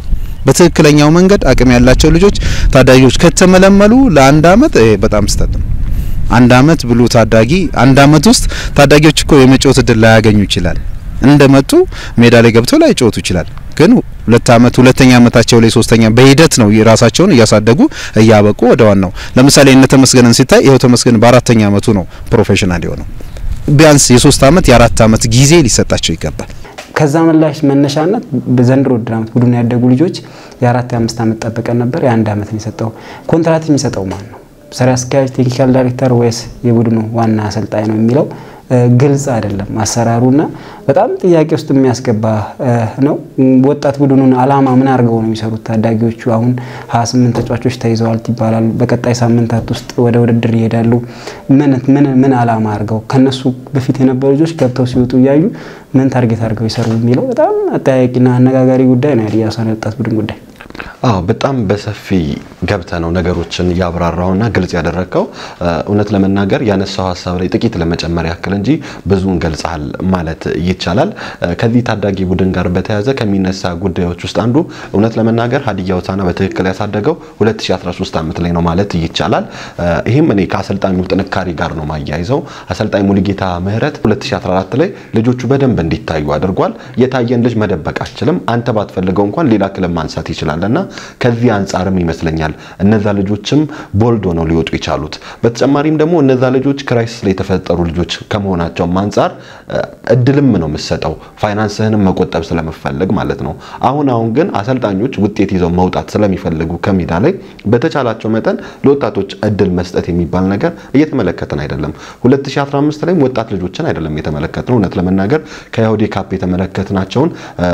S3: በትክክለኛው መንገድ አቅም ያላቸው ልጆች ታዳጊዎች ከተመለመሉ ለአንድ አመት በጣም ስህተት ነው። አንድ አመት ብሎ ታዳጊ አንድ አመት ውስጥ ታዳጊዎች እኮ የመጫወት እድል ላያገኙ ይችላል። እንደመጡ ሜዳ ላይ ገብተው ላይ ጫወቱ ይችላል። ግን ሁለት አመት ሁለተኛ አመታቸው ላይ ሶስተኛ በሂደት ነው ራሳቸውን እያሳደጉ እያበቁ ወደ ዋናው ለምሳሌ እነ ተመስገንን ሲታይ ይኸው ተመስገን በአራተኛ አመቱ ነው ፕሮፌሽናል የሆነው። ቢያንስ የሶስት አመት የአራት አመት ጊዜ ሊሰጣቸው ይገባል።
S2: ከዛ ምላሽ መነሻነት በዘንድሮ ውድድር አመት ቡድኑ ያደጉ ልጆች የአራት የአምስት አመት ጠብቀን ነበር። የአንድ አመት ነው የሰጠው። ኮንትራት የሚሰጠው ማን ነው? ስራ አስኪያጅ፣ ቴክኒካል ዳይሬክተር ወይስ የቡድኑ ዋና አሰልጣኝ ነው የሚለው ግልጽ አይደለም አሰራሩና በጣም ጥያቄ ውስጥ የሚያስገባ ነው። ወጣት ቡድኑን አላማ ምን አድርገው ነው የሚሰሩት? ታዳጊዎቹ አሁን 28 ተጫዋቾች ተይዘዋል ይባላሉ። በቀጣይ ሳምንታት ውስጥ ወደ ውድድር ይሄዳሉ። ምን ምን ምን አላማ አድርገው ከነሱ በፊት የነበሩ ልጆች ገብተው ሲወጡ እያዩ ምን ታርጌት አድርገው ይሰሩ የሚለው በጣም አጠያያቂና አነጋጋሪ ጉዳይ ነው። የሀዲያ ሆሳዕና ወጣት ቡድን ጉዳይ
S1: አዎ በጣም በሰፊ ገብተ ነው ነገሮችን ያብራራውና ግልጽ ያደረግከው። እውነት ለመናገር ያነሳው ሀሳብ ላይ ጥቂት ለመጨመር ያክል እንጂ ብዙን ገልጸሃል ማለት ይቻላል። ከዚህ ታዳጊ ቡድን ጋር በተያያዘ ከሚነሳ ጉዳዮች ውስጥ አንዱ እውነት ለመናገር ሀዲያ ሆሳዕና በትክክል ያሳደገው 2013 ዓመት ላይ ነው ማለት ይቻላል። ይህም እኔ ከአሰልጣኙ ጥንካሬ ጋር ነው ማያይዘው። አሰልጣኝ ሙሉጌታ ምህረት 2014 ላይ ልጆቹ በደንብ እንዲታዩ አድርጓል። የታየን ልጅ መደበቅ አችልም። አንተ ባትፈልገው እንኳን ሌላ ክለብ ማንሳት ይችላል እና ከዚህ አንጻርም ይመስለኛል እነዛ ልጆችም ቦልድ ሆነው ሊወጡ የቻሉት። በተጨማሪም ደግሞ እነዛ ልጆች ክራይሲስ ላይ የተፈጠሩ ልጆች ከመሆናቸውም አንጻር እድልም ነው የምሰጠው ፋይናንስህንም መቆጠብ ስለምፈልግ ማለት ነው። አሁን አሁን ግን አሰልጣኞች ውጤት ይዘው መውጣት ስለሚፈልጉ ከሜዳ ላይ በተቻላቸው መጠን ለወጣቶች እድል መስጠት የሚባል ነገር እየተመለከትን አይደለም። 2015 ላይም ወጣት ልጆችን አይደለም የተመለከትነው። እውነት ለመናገር ከያሁዴ ካፕ የተመለከትናቸውን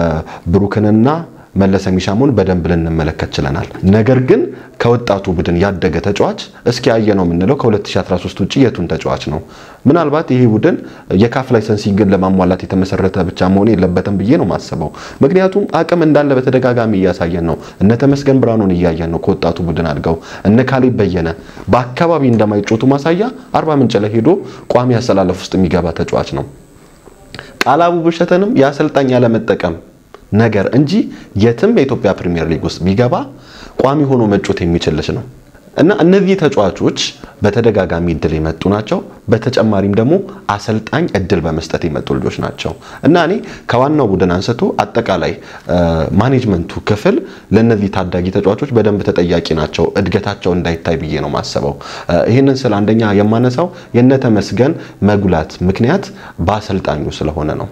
S1: ብሩክንና መለሰ ሚሻሙን በደንብ ልንመለከት ችለናል። ነገር ግን ከወጣቱ ቡድን ያደገ ተጫዋች እስኪ ያየ ነው የምንለው ከ2013 ውጭ የቱን ተጫዋች ነው? ምናልባት ይሄ ቡድን የካፍ ላይሰንሲንግን ለማሟላት የተመሰረተ ብቻ መሆን የለበትም ብዬ ነው ማስበው። ምክንያቱም አቅም እንዳለ በተደጋጋሚ እያሳየን ነው። እነ ተመስገን ብርሃኑን እያየን ነው ከወጣቱ ቡድን አድገው፣ እነ ካሌብ በየነ በአካባቢ እንደማይጮቱ ማሳያ አርባ ምንጭ ላይ ሄዶ ቋሚ አሰላለፍ ውስጥ የሚገባ ተጫዋች ነው። ቃላቡ ብሸተንም የአሰልጣኝ ያለመጠቀም ነገር እንጂ የትም የኢትዮጵያ ፕሪሚየር ሊግ ውስጥ ቢገባ ቋሚ ሆኖ መጮት የሚችል ልጅ ነው እና እነዚህ ተጫዋቾች በተደጋጋሚ እድል የመጡ ናቸው። በተጨማሪም ደግሞ አሰልጣኝ እድል በመስጠት የመጡ ልጆች ናቸው እና እኔ ከዋናው ቡድን አንስቶ አጠቃላይ ማኔጅመንቱ ክፍል ለእነዚህ ታዳጊ ተጫዋቾች በደንብ ተጠያቂ ናቸው፣ እድገታቸው እንዳይታይ ብዬ ነው ማሰበው። ይህንን ስለ አንደኛ የማነሳው የነተመስገን መጉላት ምክንያት በአሰልጣኙ ስለሆነ ነው።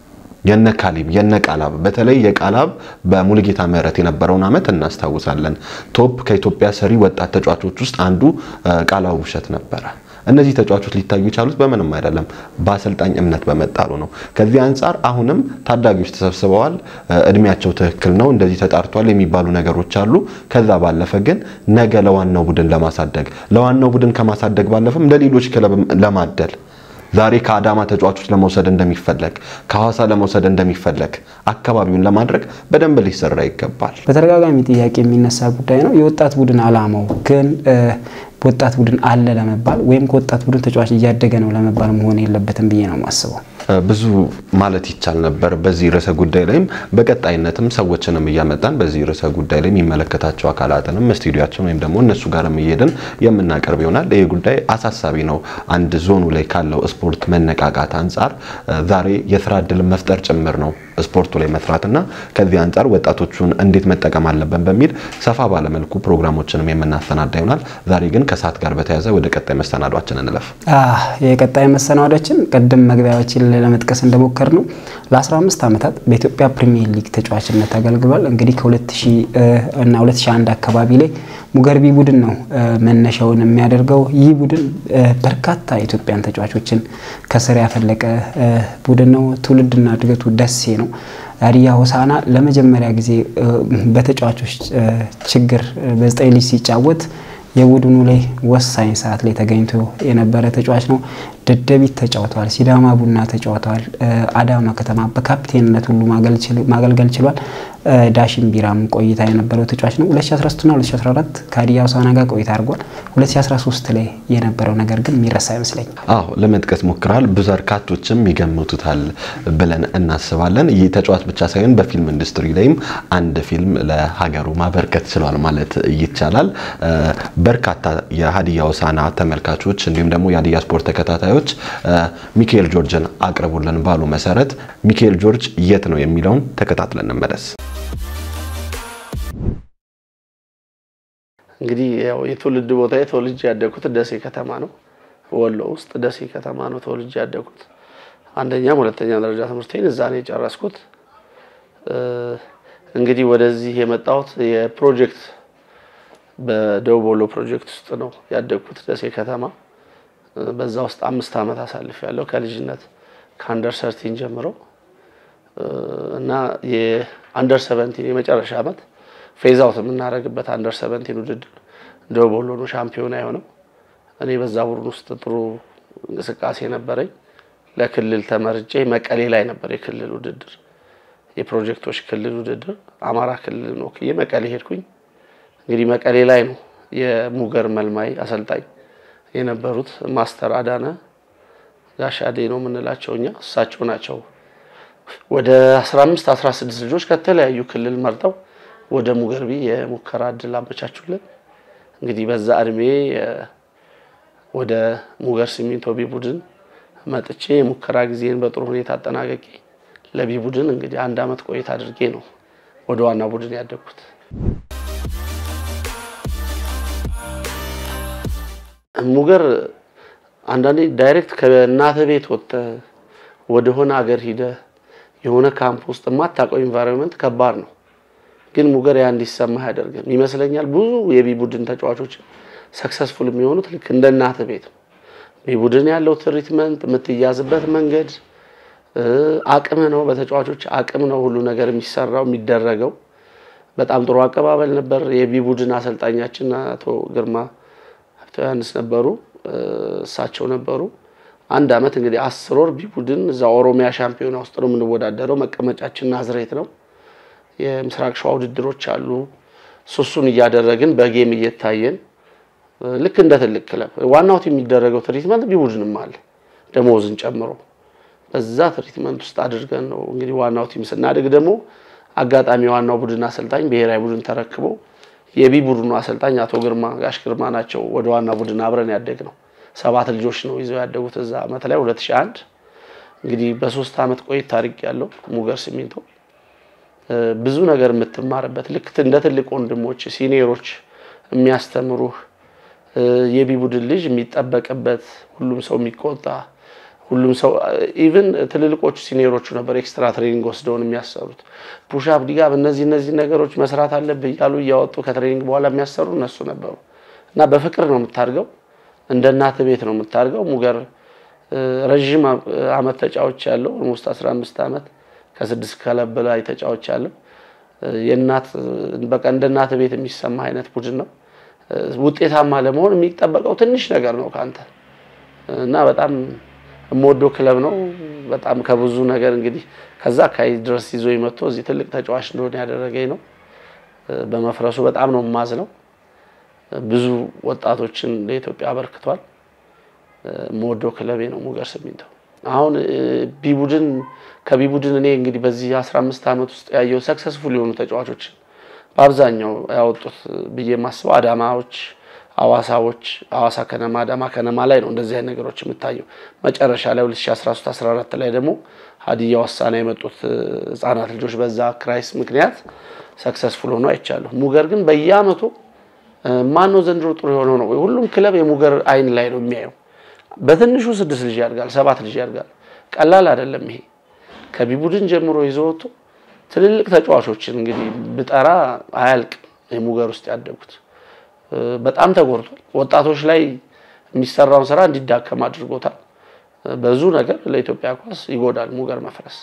S1: የነ ካሊብ የነ ቃላብ በተለይ የቃላብ በሙሉጌታ ምህረት የነበረውን ዓመት እናስታውሳለን። ቶፕ ከኢትዮጵያ ሰሪ ወጣት ተጫዋቾች ውስጥ አንዱ ቃላቡ ውብሸት ነበረ። እነዚህ ተጫዋቾች ሊታዩ የቻሉት በምንም አይደለም በአሰልጣኝ እምነት በመጣሉ ነው። ከዚህ አንጻር አሁንም ታዳጊዎች ተሰብስበዋል፣ እድሜያቸው ትክክል ነው፣ እንደዚህ ተጣርቷል የሚባሉ ነገሮች አሉ። ከዛ ባለፈ ግን ነገ ለዋናው ቡድን ለማሳደግ ለዋናው ቡድን ከማሳደግ ባለፈም ለሌሎች ክለብ ለማደል ዛሬ ከአዳማ ተጫዋቾች ለመውሰድ እንደሚፈለግ ከሐዋሳ ለመውሰድ እንደሚፈለግ አካባቢውን ለማድረግ በደንብ ሊሰራ ይገባል።
S2: በተደጋጋሚ ጥያቄ የሚነሳ ጉዳይ ነው። የወጣት ቡድን አላማው ግን ወጣት ቡድን አለ ለመባል ወይም ከወጣት ቡድን ተጫዋች እያደገ ነው ለመባል መሆን የለበትም ብዬ ነው የማስበው።
S1: ብዙ ማለት ይቻል ነበር በዚህ ርዕሰ ጉዳይ ላይም በቀጣይነትም ሰዎችንም እያመጣን በዚህ ርዕሰ ጉዳይ ላይ የሚመለከታቸው አካላትንም ስቱዲያችን ወይም ደግሞ እነሱ ጋርም እየሄድን የምናቀርብ ይሆናል። ይህ ጉዳይ አሳሳቢ ነው። አንድ ዞኑ ላይ ካለው ስፖርት መነቃቃት አንጻር ዛሬ የስራ እድል መፍጠር ጭምር ነው ስፖርቱ ላይ መስራትና ከዚህ አንጻር ወጣቶቹን እንዴት መጠቀም አለብን በሚል ሰፋ ባለመልኩ ፕሮግራሞችንም የምናሰናዳ ይሆናል። ዛሬ ግን ከሰዓት ጋር በተያያዘ ወደ ቀጣይ መሰናዷችን እንለፍ።
S2: የቀጣይ መሰናዷችን ቅድም መግቢያዎችን ለመጥቀስ እንደሞከር ነው ለ15 ዓመታት በኢትዮጵያ ፕሪሚየር ሊግ ተጫዋችነት አገልግሏል። እንግዲህ ከ2000 እና 2001 አካባቢ ላይ ሙገርቢ ቡድን ነው መነሻውን የሚያደርገው። ይህ ቡድን በርካታ የኢትዮጵያን ተጫዋቾችን ከስር ያፈለቀ ቡድን ነው። ትውልድና እድገቱ ደሴ ነው። ሀዲያ ሆሳዕና ለመጀመሪያ ጊዜ በተጫዋቾች ችግር በዘጠኝ ልጅ ሲጫወት የቡድኑ ላይ ወሳኝ ሰዓት ላይ ተገኝቶ የነበረ ተጫዋች ነው። ደደቢት ተጫውተዋል፣ ሲዳማ ቡና ተጫውተዋል፣ አዳማ ከተማ በካፕቴንነት ሁሉ ማገልገል ችሏል። ዳሽን ቢራም ቆይታ የነበረው ተጫዋች ነው። 2013ና 2014 ከሀዲያ ሆሳዕና ጋር ቆይታ አድርጓል። 2013 ላይ የነበረው ነገር ግን የሚረሳ አይመስለኝም።
S1: አዎ ለመጥቀስ ሞክራል። ብዙ በርካቶችም ይገምቱታል ብለን እናስባለን። ይህ ተጫዋች ብቻ ሳይሆን በፊልም ኢንዱስትሪ ላይም አንድ ፊልም ለሀገሩ ማበርከት ችሏል ማለት ይቻላል። በርካታ የሀዲያ ሆሳዕና ተመልካቾች እንዲሁም ደግሞ የሀዲያ ስፖርት ተከታታዮች ሚካኤል ጆርጅን አቅርቡልን ባሉ መሰረት ሚካኤል ጆርጅ የት ነው የሚለውን ተከታትለን እንመለስ።
S4: እንግዲህ ያው የትውልድ ቦታ ተወልጄ ያደግኩት ደሴ ከተማ ነው። ወሎ ውስጥ ደሴ ከተማ ነው ተወልጄ ያደግኩት። አንደኛም ሁለተኛ ደረጃ ትምህርቴን እዛ ነው የጨረስኩት። እንግዲህ ወደዚህ የመጣሁት የፕሮጀክት በደቡብ ወሎ ፕሮጀክት ውስጥ ነው ያደግኩት ደሴ ከተማ። በዛ ውስጥ አምስት ዓመት አሳልፍ ያለው ከልጅነት ከአንደር ሰርቲን ጀምሮ እና የአንደር ሰቨንቲን የመጨረሻ ዓመት ፌዝ አውት የምናደርግበት አንደር ሰቨንቲን ውድድር ደቡብ ወሎ ነው ሻምፒዮና የሆነው። እኔ በዛ ቡድን ውስጥ ጥሩ እንቅስቃሴ ነበረኝ። ለክልል ተመርጬ መቀሌ ላይ ነበር የክልል ውድድር የፕሮጀክቶች ክልል ውድድር አማራ ክልል ወክዬ መቀሌ ሄድኩኝ። እንግዲህ መቀሌ ላይ ነው የሙገር መልማይ አሰልጣኝ የነበሩት ማስተር አዳነ ጋሻዴ ነው የምንላቸው እኛ እሳቸው ናቸው። ወደ 15 16 ልጆች ከተለያዩ ክልል መርጠው ወደ ሙገርቢ የሙከራ እድል አመቻቹልን። እንግዲህ በዛ እድሜ ወደ ሙገር ሲሚንቶ ቢ ቡድን መጥቼ የሙከራ ጊዜን በጥሩ ሁኔታ አጠናቀቄ ለቢ ቡድን እንግዲህ አንድ አመት ቆይታ አድርጌ ነው ወደ ዋና ቡድን ያደግኩት። ሙገር አንዳንዴ ዳይሬክት ከእናተ ቤት ወጥተህ ወደሆነ ሀገር ሂደህ የሆነ ካምፕ ውስጥ የማታውቀው ኢንቫይሮንመንት ከባድ ነው። ግን ሙገር ያ እንዲሰማህ አያደርግም ይመስለኛል። ብዙ የቢ ቡድን ተጫዋቾች ሰክሰስፉል የሚሆኑት ልክ እንደ እናተ ቤት ነው። ቢ ቡድን ያለው ትሪትመንት፣ የምትያዝበት መንገድ አቅም ነው። በተጫዋቾች አቅም ነው ሁሉ ነገር የሚሰራው የሚደረገው። በጣም ጥሩ አቀባበል ነበር። የቢ ቡድን አሰልጣኛችን አቶ ግርማ ሀብተ ዮሐንስ ነበሩ፣ እሳቸው ነበሩ። አንድ አመት እንግዲህ አስር ወር ቢ ቡድን እዛ ኦሮሚያ ሻምፒዮና ውስጥ ነው የምንወዳደረው። መቀመጫችን ናዝሬት ነው። የምስራቅ ሸዋ ውድድሮች አሉ። ሱሱን እያደረግን በጌም እየታየን ልክ እንደ ትልቅ ክለብ ዋናው ቲም የሚደረገው ትሪትመንት ቢ ቡድንም አለ ደሞዝን ጨምሮ በዛ ትሪትመንት ውስጥ አድርገን ነው እንግዲህ ዋናው ቲም ስናድግ ደግሞ አጋጣሚ ዋናው ቡድን አሰልጣኝ ብሔራዊ ቡድን ተረክበው የቢ ቡድኑ አሰልጣኝ አቶ ግርማ ጋሽ ግርማ ናቸው። ወደ ዋና ቡድን አብረን ያደግ ነው። ሰባት ልጆች ነው ይዘው ያደጉት እዛ አመት ላይ 2001 እንግዲህ በሶስት አመት ቆይታ ታሪክ ያለው ሙገር ሲሚንቶ ብዙ ነገር የምትማርበት ልክ እንደ ትልቅ ወንድሞች ሲኒየሮች የሚያስተምሩህ የቢ ቡድን ልጅ የሚጠበቅበት ሁሉም ሰው የሚቆጣ ሁሉም ሰው ኢቭን ትልልቆቹ ሲኒየሮቹ ነበር ኤክስትራ ትሬኒንግ ወስደውን የሚያሰሩት ፑሻፕ ዲጋብ እነዚህ እነዚህ ነገሮች መስራት አለብህ እያሉ እያወጡ ከትሬኒንግ በኋላ የሚያሰሩ እነሱ ነበሩ እና በፍቅር ነው የምታድገው እንደ እናት ቤት ነው የምታድገው ሙገር ረዥም አመት ተጫዎች ያለው ኦልሞስት 15 አመት ከስድስት ክለብ በላይ ተጫዎች ያለው የእናት በቃ እንደ እናት ቤት የሚሰማ አይነት ቡድን ነው ውጤታማ ለመሆን የሚጠበቀው ትንሽ ነገር ነው ከአንተ እና በጣም የምወደው ክለብ ነው። በጣም ከብዙ ነገር እንግዲህ ከዛ አካባቢ ድረስ ይዞ መጥቶ እዚህ ትልቅ ተጫዋች እንደሆነ ያደረገኝ ነው። በመፍረሱ በጣም ነው የማዝነው። ብዙ ወጣቶችን ለኢትዮጵያ አበርክቷል። የምወደው ክለቤ ነው ሙገር ሲሚንቶ። አሁን ቢ ቡድን ከቢ ቡድን እኔ እንግዲህ በዚህ 15 ዓመት ውስጥ ያየው ሰክሰስፉል የሆኑ ተጫዋቾች በአብዛኛው ያወጡት ብዬ የማስበው አዳማዎች አዋሳዎች አዋሳ ከነማ አዳማ ከነማ ላይ ነው እንደዚህ አይነት ነገሮች የምታየው። መጨረሻ ላይ 2013 14 ላይ ደግሞ ሀዲያ ሆሳዕና የመጡት ህጻናት ልጆች በዛ ክራይስ ምክንያት ሰክሰስፉል ሆኖ አይቻለሁ። ሙገር ግን በየአመቱ ማን ነው ዘንድሮ ጥሩ የሆነው ነው። ሁሉም ክለብ የሙገር አይን ላይ ነው የሚያየው። በትንሹ ስድስት ልጅ ያድጋል፣ ሰባት ልጅ ያድጋል። ቀላል አይደለም ይሄ። ከቢ ቡድን ጀምሮ ይዞ ወጥቶ ትልልቅ ተጫዋቾችን እንግዲህ ብጠራ አያልቅም። የሙገር ውስጥ ያደጉት በጣም ተጎድቷል። ወጣቶች ላይ የሚሰራውን ስራ እንዲዳከም አድርጎታል። ብዙ ነገር ለኢትዮጵያ ኳስ ይጎዳል ሙገር መፍረስ።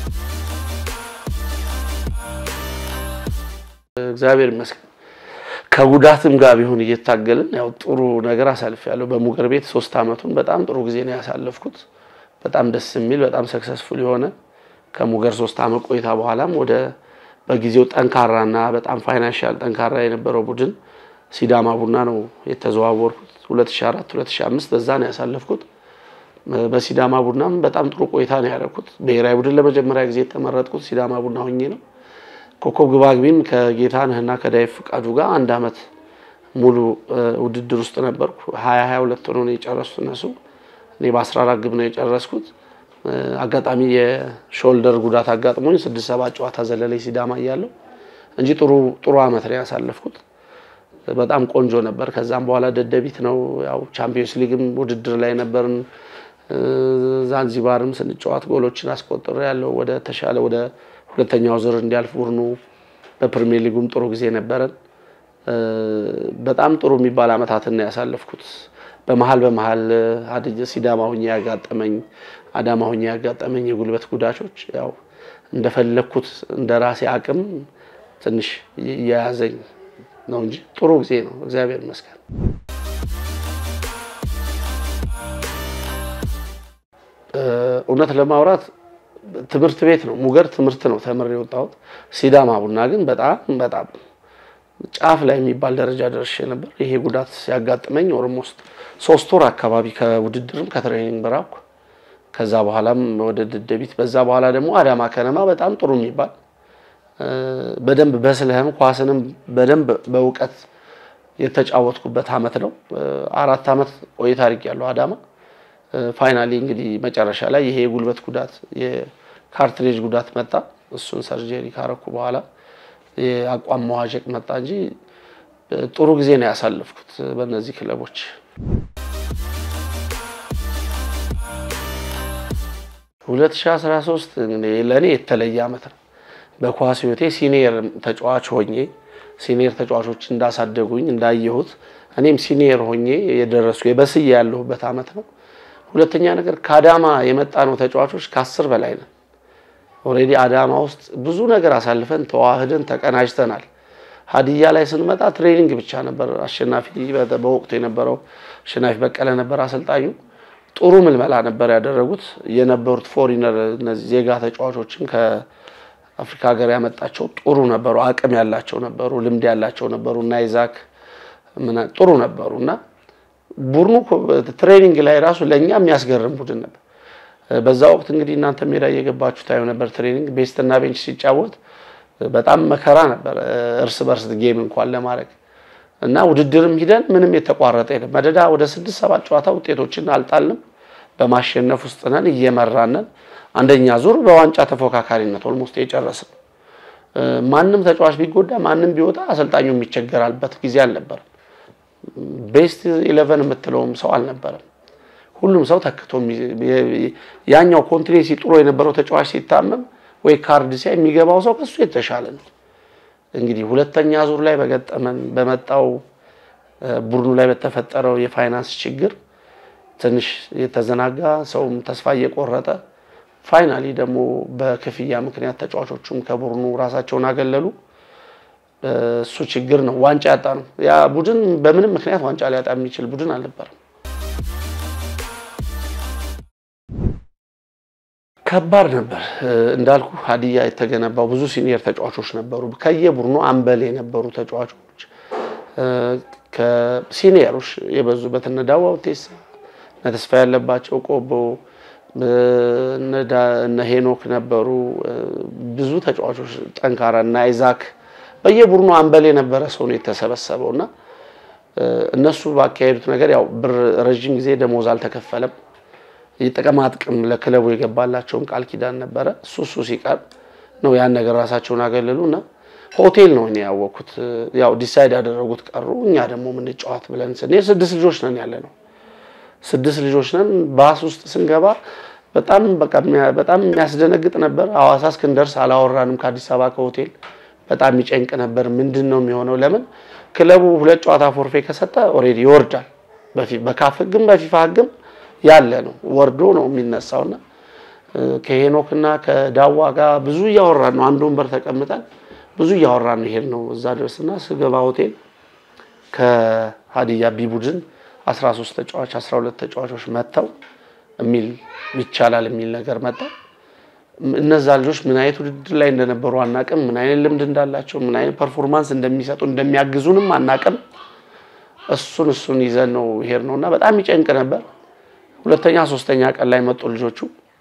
S4: እግዚአብሔር ይመስገን ከጉዳትም ጋር ቢሆን እየታገልን ያው ጥሩ ነገር አሳልፌያለሁ። በሙገር ቤት ሶስት አመቱን በጣም ጥሩ ጊዜ ነው ያሳለፍኩት። በጣም ደስ የሚል በጣም ሰክሰስፉል የሆነ ከሙገር ሶስት አመት ቆይታ በኋላም ወደ በጊዜው ጠንካራና በጣም ፋይናንሻል ጠንካራ የነበረው ቡድን ሲዳማ ቡና ነው የተዘዋወርኩት። 2004 2005 በዛ ነው ያሳለፍኩት። በሲዳማ ቡናም በጣም ጥሩ ቆይታ ነው ያደረኩት። ብሔራዊ ቡድን ለመጀመሪያ ጊዜ የተመረጥኩት ሲዳማ ቡና ሆኜ ነው። ኮከብ ግባግቢም ከጌታነህና ከዳዊት ፍቃዱ ጋር አንድ አመት ሙሉ ውድድር ውስጥ ነበርኩ። 20 22 ሆኖ ነው የጨረሱት እነሱ። እኔ በ14 ግብ ነው የጨረስኩት። አጋጣሚ የሾልደር ጉዳት አጋጥሞኝ ስድስት ሰባት ጨዋታ ዘለለኝ ሲዳማ እያለሁ እንጂ ጥሩ ጥሩ አመት ነው ያሳለፍኩት። በጣም ቆንጆ ነበር። ከዛም በኋላ ደደቢት ነው ያው ቻምፒዮንስ ሊግም ውድድር ላይ ነበርን። ዛንዚባርም ስንጫወት ጎሎችን አስቆጥሬ ያለው ወደ ተሻለ ወደ ሁለተኛው ዙር እንዲያልፍ ቡድኑ በፕሪሚየር ሊጉም ጥሩ ጊዜ ነበረን። በጣም ጥሩ የሚባል አመታትን ነው ያሳለፍኩት። በመሀል በመሀል ሀዲያ ሲዳማ ሁኜ ያጋጠመኝ አዳማ ሁኜ ያጋጠመኝ የጉልበት ጉዳቾች ያው እንደፈለግኩት እንደ ራሴ አቅም ትንሽ እየያዘኝ ነው እንጂ ጥሩ ጊዜ ነው፣ እግዚአብሔር ይመስገን። እውነት ለማውራት ትምህርት ቤት ነው ሙገር ትምህርት ነው ተምሬ የወጣሁት። ሲዳማ ቡና ግን በጣም በጣም ጫፍ ላይ የሚባል ደረጃ ደርሼ ነበር። ይሄ ጉዳት ሲያጋጥመኝ ኦልሞስት ሶስት ወር አካባቢ ከውድድርም ከትሬኒንግ በራኩ። ከዛ በኋላም ወደ ደደቢት፣ በዛ በኋላ ደግሞ አዳማ ከነማ በጣም ጥሩ የሚባል በደንብ በስለህም ኳስንም በደንብ በእውቀት የተጫወትኩበት አመት ነው። አራት አመት ቆይታ አድርጌያለሁ አዳማ። ፋይናሊ እንግዲህ መጨረሻ ላይ ይሄ የጉልበት ጉዳት የካርትሬጅ ጉዳት መጣ። እሱን ሰርጀሪ ካረኩ በኋላ የአቋም መዋዠቅ መጣ እንጂ ጥሩ ጊዜ ነው ያሳለፍኩት በእነዚህ ክለቦች። ሁለት ሺህ አስራ ሶስት ለእኔ የተለየ አመት ነው። በኳስ ህይወቴ ሲኒየር ተጫዋች ሆኜ ሲኒየር ተጫዋቾች እንዳሳደጉኝ እንዳየሁት እኔም ሲኒየር ሆኜ የደረሱ የበስዬ ያለሁበት አመት ነው። ሁለተኛ ነገር ከአዳማ የመጣ ነው ተጫዋቾች ከአስር በላይ ነን። ኦልሬዲ አዳማ ውስጥ ብዙ ነገር አሳልፈን ተዋህደን ተቀናጅተናል። ሀዲያ ላይ ስንመጣ ትሬኒንግ ብቻ ነበር። አሸናፊ በወቅቱ የነበረው አሸናፊ በቀለ ነበር አሰልጣኙ። ጥሩ ምልመላ ነበር ያደረጉት የነበሩት ፎሪነር እነዚህ ዜጋ ተጫዋቾችም ከአፍሪካ ሀገር ያመጣቸው ጥሩ ነበሩ፣ አቅም ያላቸው ነበሩ፣ ልምድ ያላቸው ነበሩ እና ይዛክ ጥሩ ነበሩ እና ቡድኑ ትሬኒንግ ላይ ራሱ ለእኛ የሚያስገርም ቡድን ነበር። በዛ ወቅት እንግዲህ እናንተ ሜዳ እየገባችሁ ታዩ ነበር። ትሬኒንግ ቤስት እና ቤንች ሲጫወት በጣም መከራ ነበር፣ እርስ በርስ ጌም እንኳን ለማድረግ እና ውድድርም ሂደን ምንም የተቋረጠ የለም። መደዳ ወደ ስድስት ሰባት ጨዋታ ውጤቶችን አልጣልንም። በማሸነፍ ውስጥ ነን፣ እየመራነን አንደኛ ዙር በዋንጫ ተፎካካሪነት ኦልሞስት የጨረስን። ማንም ተጫዋች ቢጎዳ ማንም ቢወጣ አሰልጣኙ የሚቸገራልበት ጊዜ አልነበረም። ቤስት ኢሌቨን የምትለውም ሰው አልነበረም። ሁሉም ሰው ተክቶ ያኛው ኮንቲኔንሲ ጥሩ የነበረው ተጫዋች ሲታመም ወይ ካርድ ሲያይ የሚገባው ሰው ከሱ የተሻለ ነው። እንግዲህ ሁለተኛ ዙር ላይ በገጠመን በመጣው ቡድኑ ላይ በተፈጠረው የፋይናንስ ችግር ትንሽ የተዘናጋ ሰውም ተስፋ እየቆረጠ ፋይናሊ ደግሞ በክፍያ ምክንያት ተጫዋቾቹም ከቡድኑ ራሳቸውን አገለሉ። እሱ ችግር ነው። ዋንጫ ያጣ ነው። ያ ቡድን በምንም ምክንያት ዋንጫ ሊያጣ የሚችል ቡድን አልነበረም። ከባድ ነበር እንዳልኩ ሀዲያ የተገነባው ብዙ ሲኒየር ተጫዋቾች ነበሩ። ከየቡድኑ አምበል የነበሩ ተጫዋቾች ከሲኒየሮች የበዙበት እነ ዳዋ ውቴሳ፣ እነ ተስፋ ያለባቸው ቆቦ፣ እነ ሄኖክ ነበሩ። ብዙ ተጫዋቾች ጠንካራ እና አይዛክ በየቡድኑ አምበል የነበረ ሰው ነው የተሰበሰበው እና እነሱ ባካሄዱት ነገር ያው ብር ረዥም ጊዜ ደሞዝ አልተከፈለም። የጥቅማ ጥቅም ለክለቡ የገባላቸውን ቃል ኪዳን ነበረ። እሱ እሱ ሲቀር ነው ያን ነገር ራሳቸውን አገለሉ እና ሆቴል ነው እኔ ያወቅኩት። ያው ዲሳይድ ያደረጉት ቀሩ። እኛ ደግሞ የምንጫወት ብለን ስንሄድ ስድስት ልጆች ነን ያለ ነው። ስድስት ልጆች ነን። ባስ ውስጥ ስንገባ በጣም በቃ በጣም የሚያስደነግጥ ነበር። ሐዋሳ እስክንደርስ አላወራንም ከአዲስ አበባ ከሆቴል በጣም የሚጨንቅ ነበር። ምንድን ነው የሚሆነው? ለምን ክለቡ ሁለት ጨዋታ ፎርፌ ከሰጠ ኦልሬዲ ይወርዳል። በካፍ ህግም በፊፋ ህግም ያለ ነው ወርዶ ነው የሚነሳውና ከሄኖክና ከዳዋ ጋር ብዙ እያወራን ነው። አንድ ወንበር ተቀምጠን ብዙ እያወራን ነው ይሄድ ነው እዛ ድረስና ስገባ ሆቴል ከሀዲያ ቢ ቡድን 13 ተጫዋች 12 ተጫዋቾች መጥተው የሚል ይቻላል የሚል ነገር መጣ። እነዛ ልጆች ምን አይነት ውድድር ላይ እንደነበሩ አናቅም። ምን አይነት ልምድ እንዳላቸው፣ ምን አይነት ፐርፎርማንስ እንደሚሰጡ እንደሚያግዙንም አናቅም። እሱን እሱን ይዘን ነው ይሄድ ነው እና በጣም ይጨንቅ ነበር። ሁለተኛ ሶስተኛ ቀን ላይ መጡ ልጆቹ።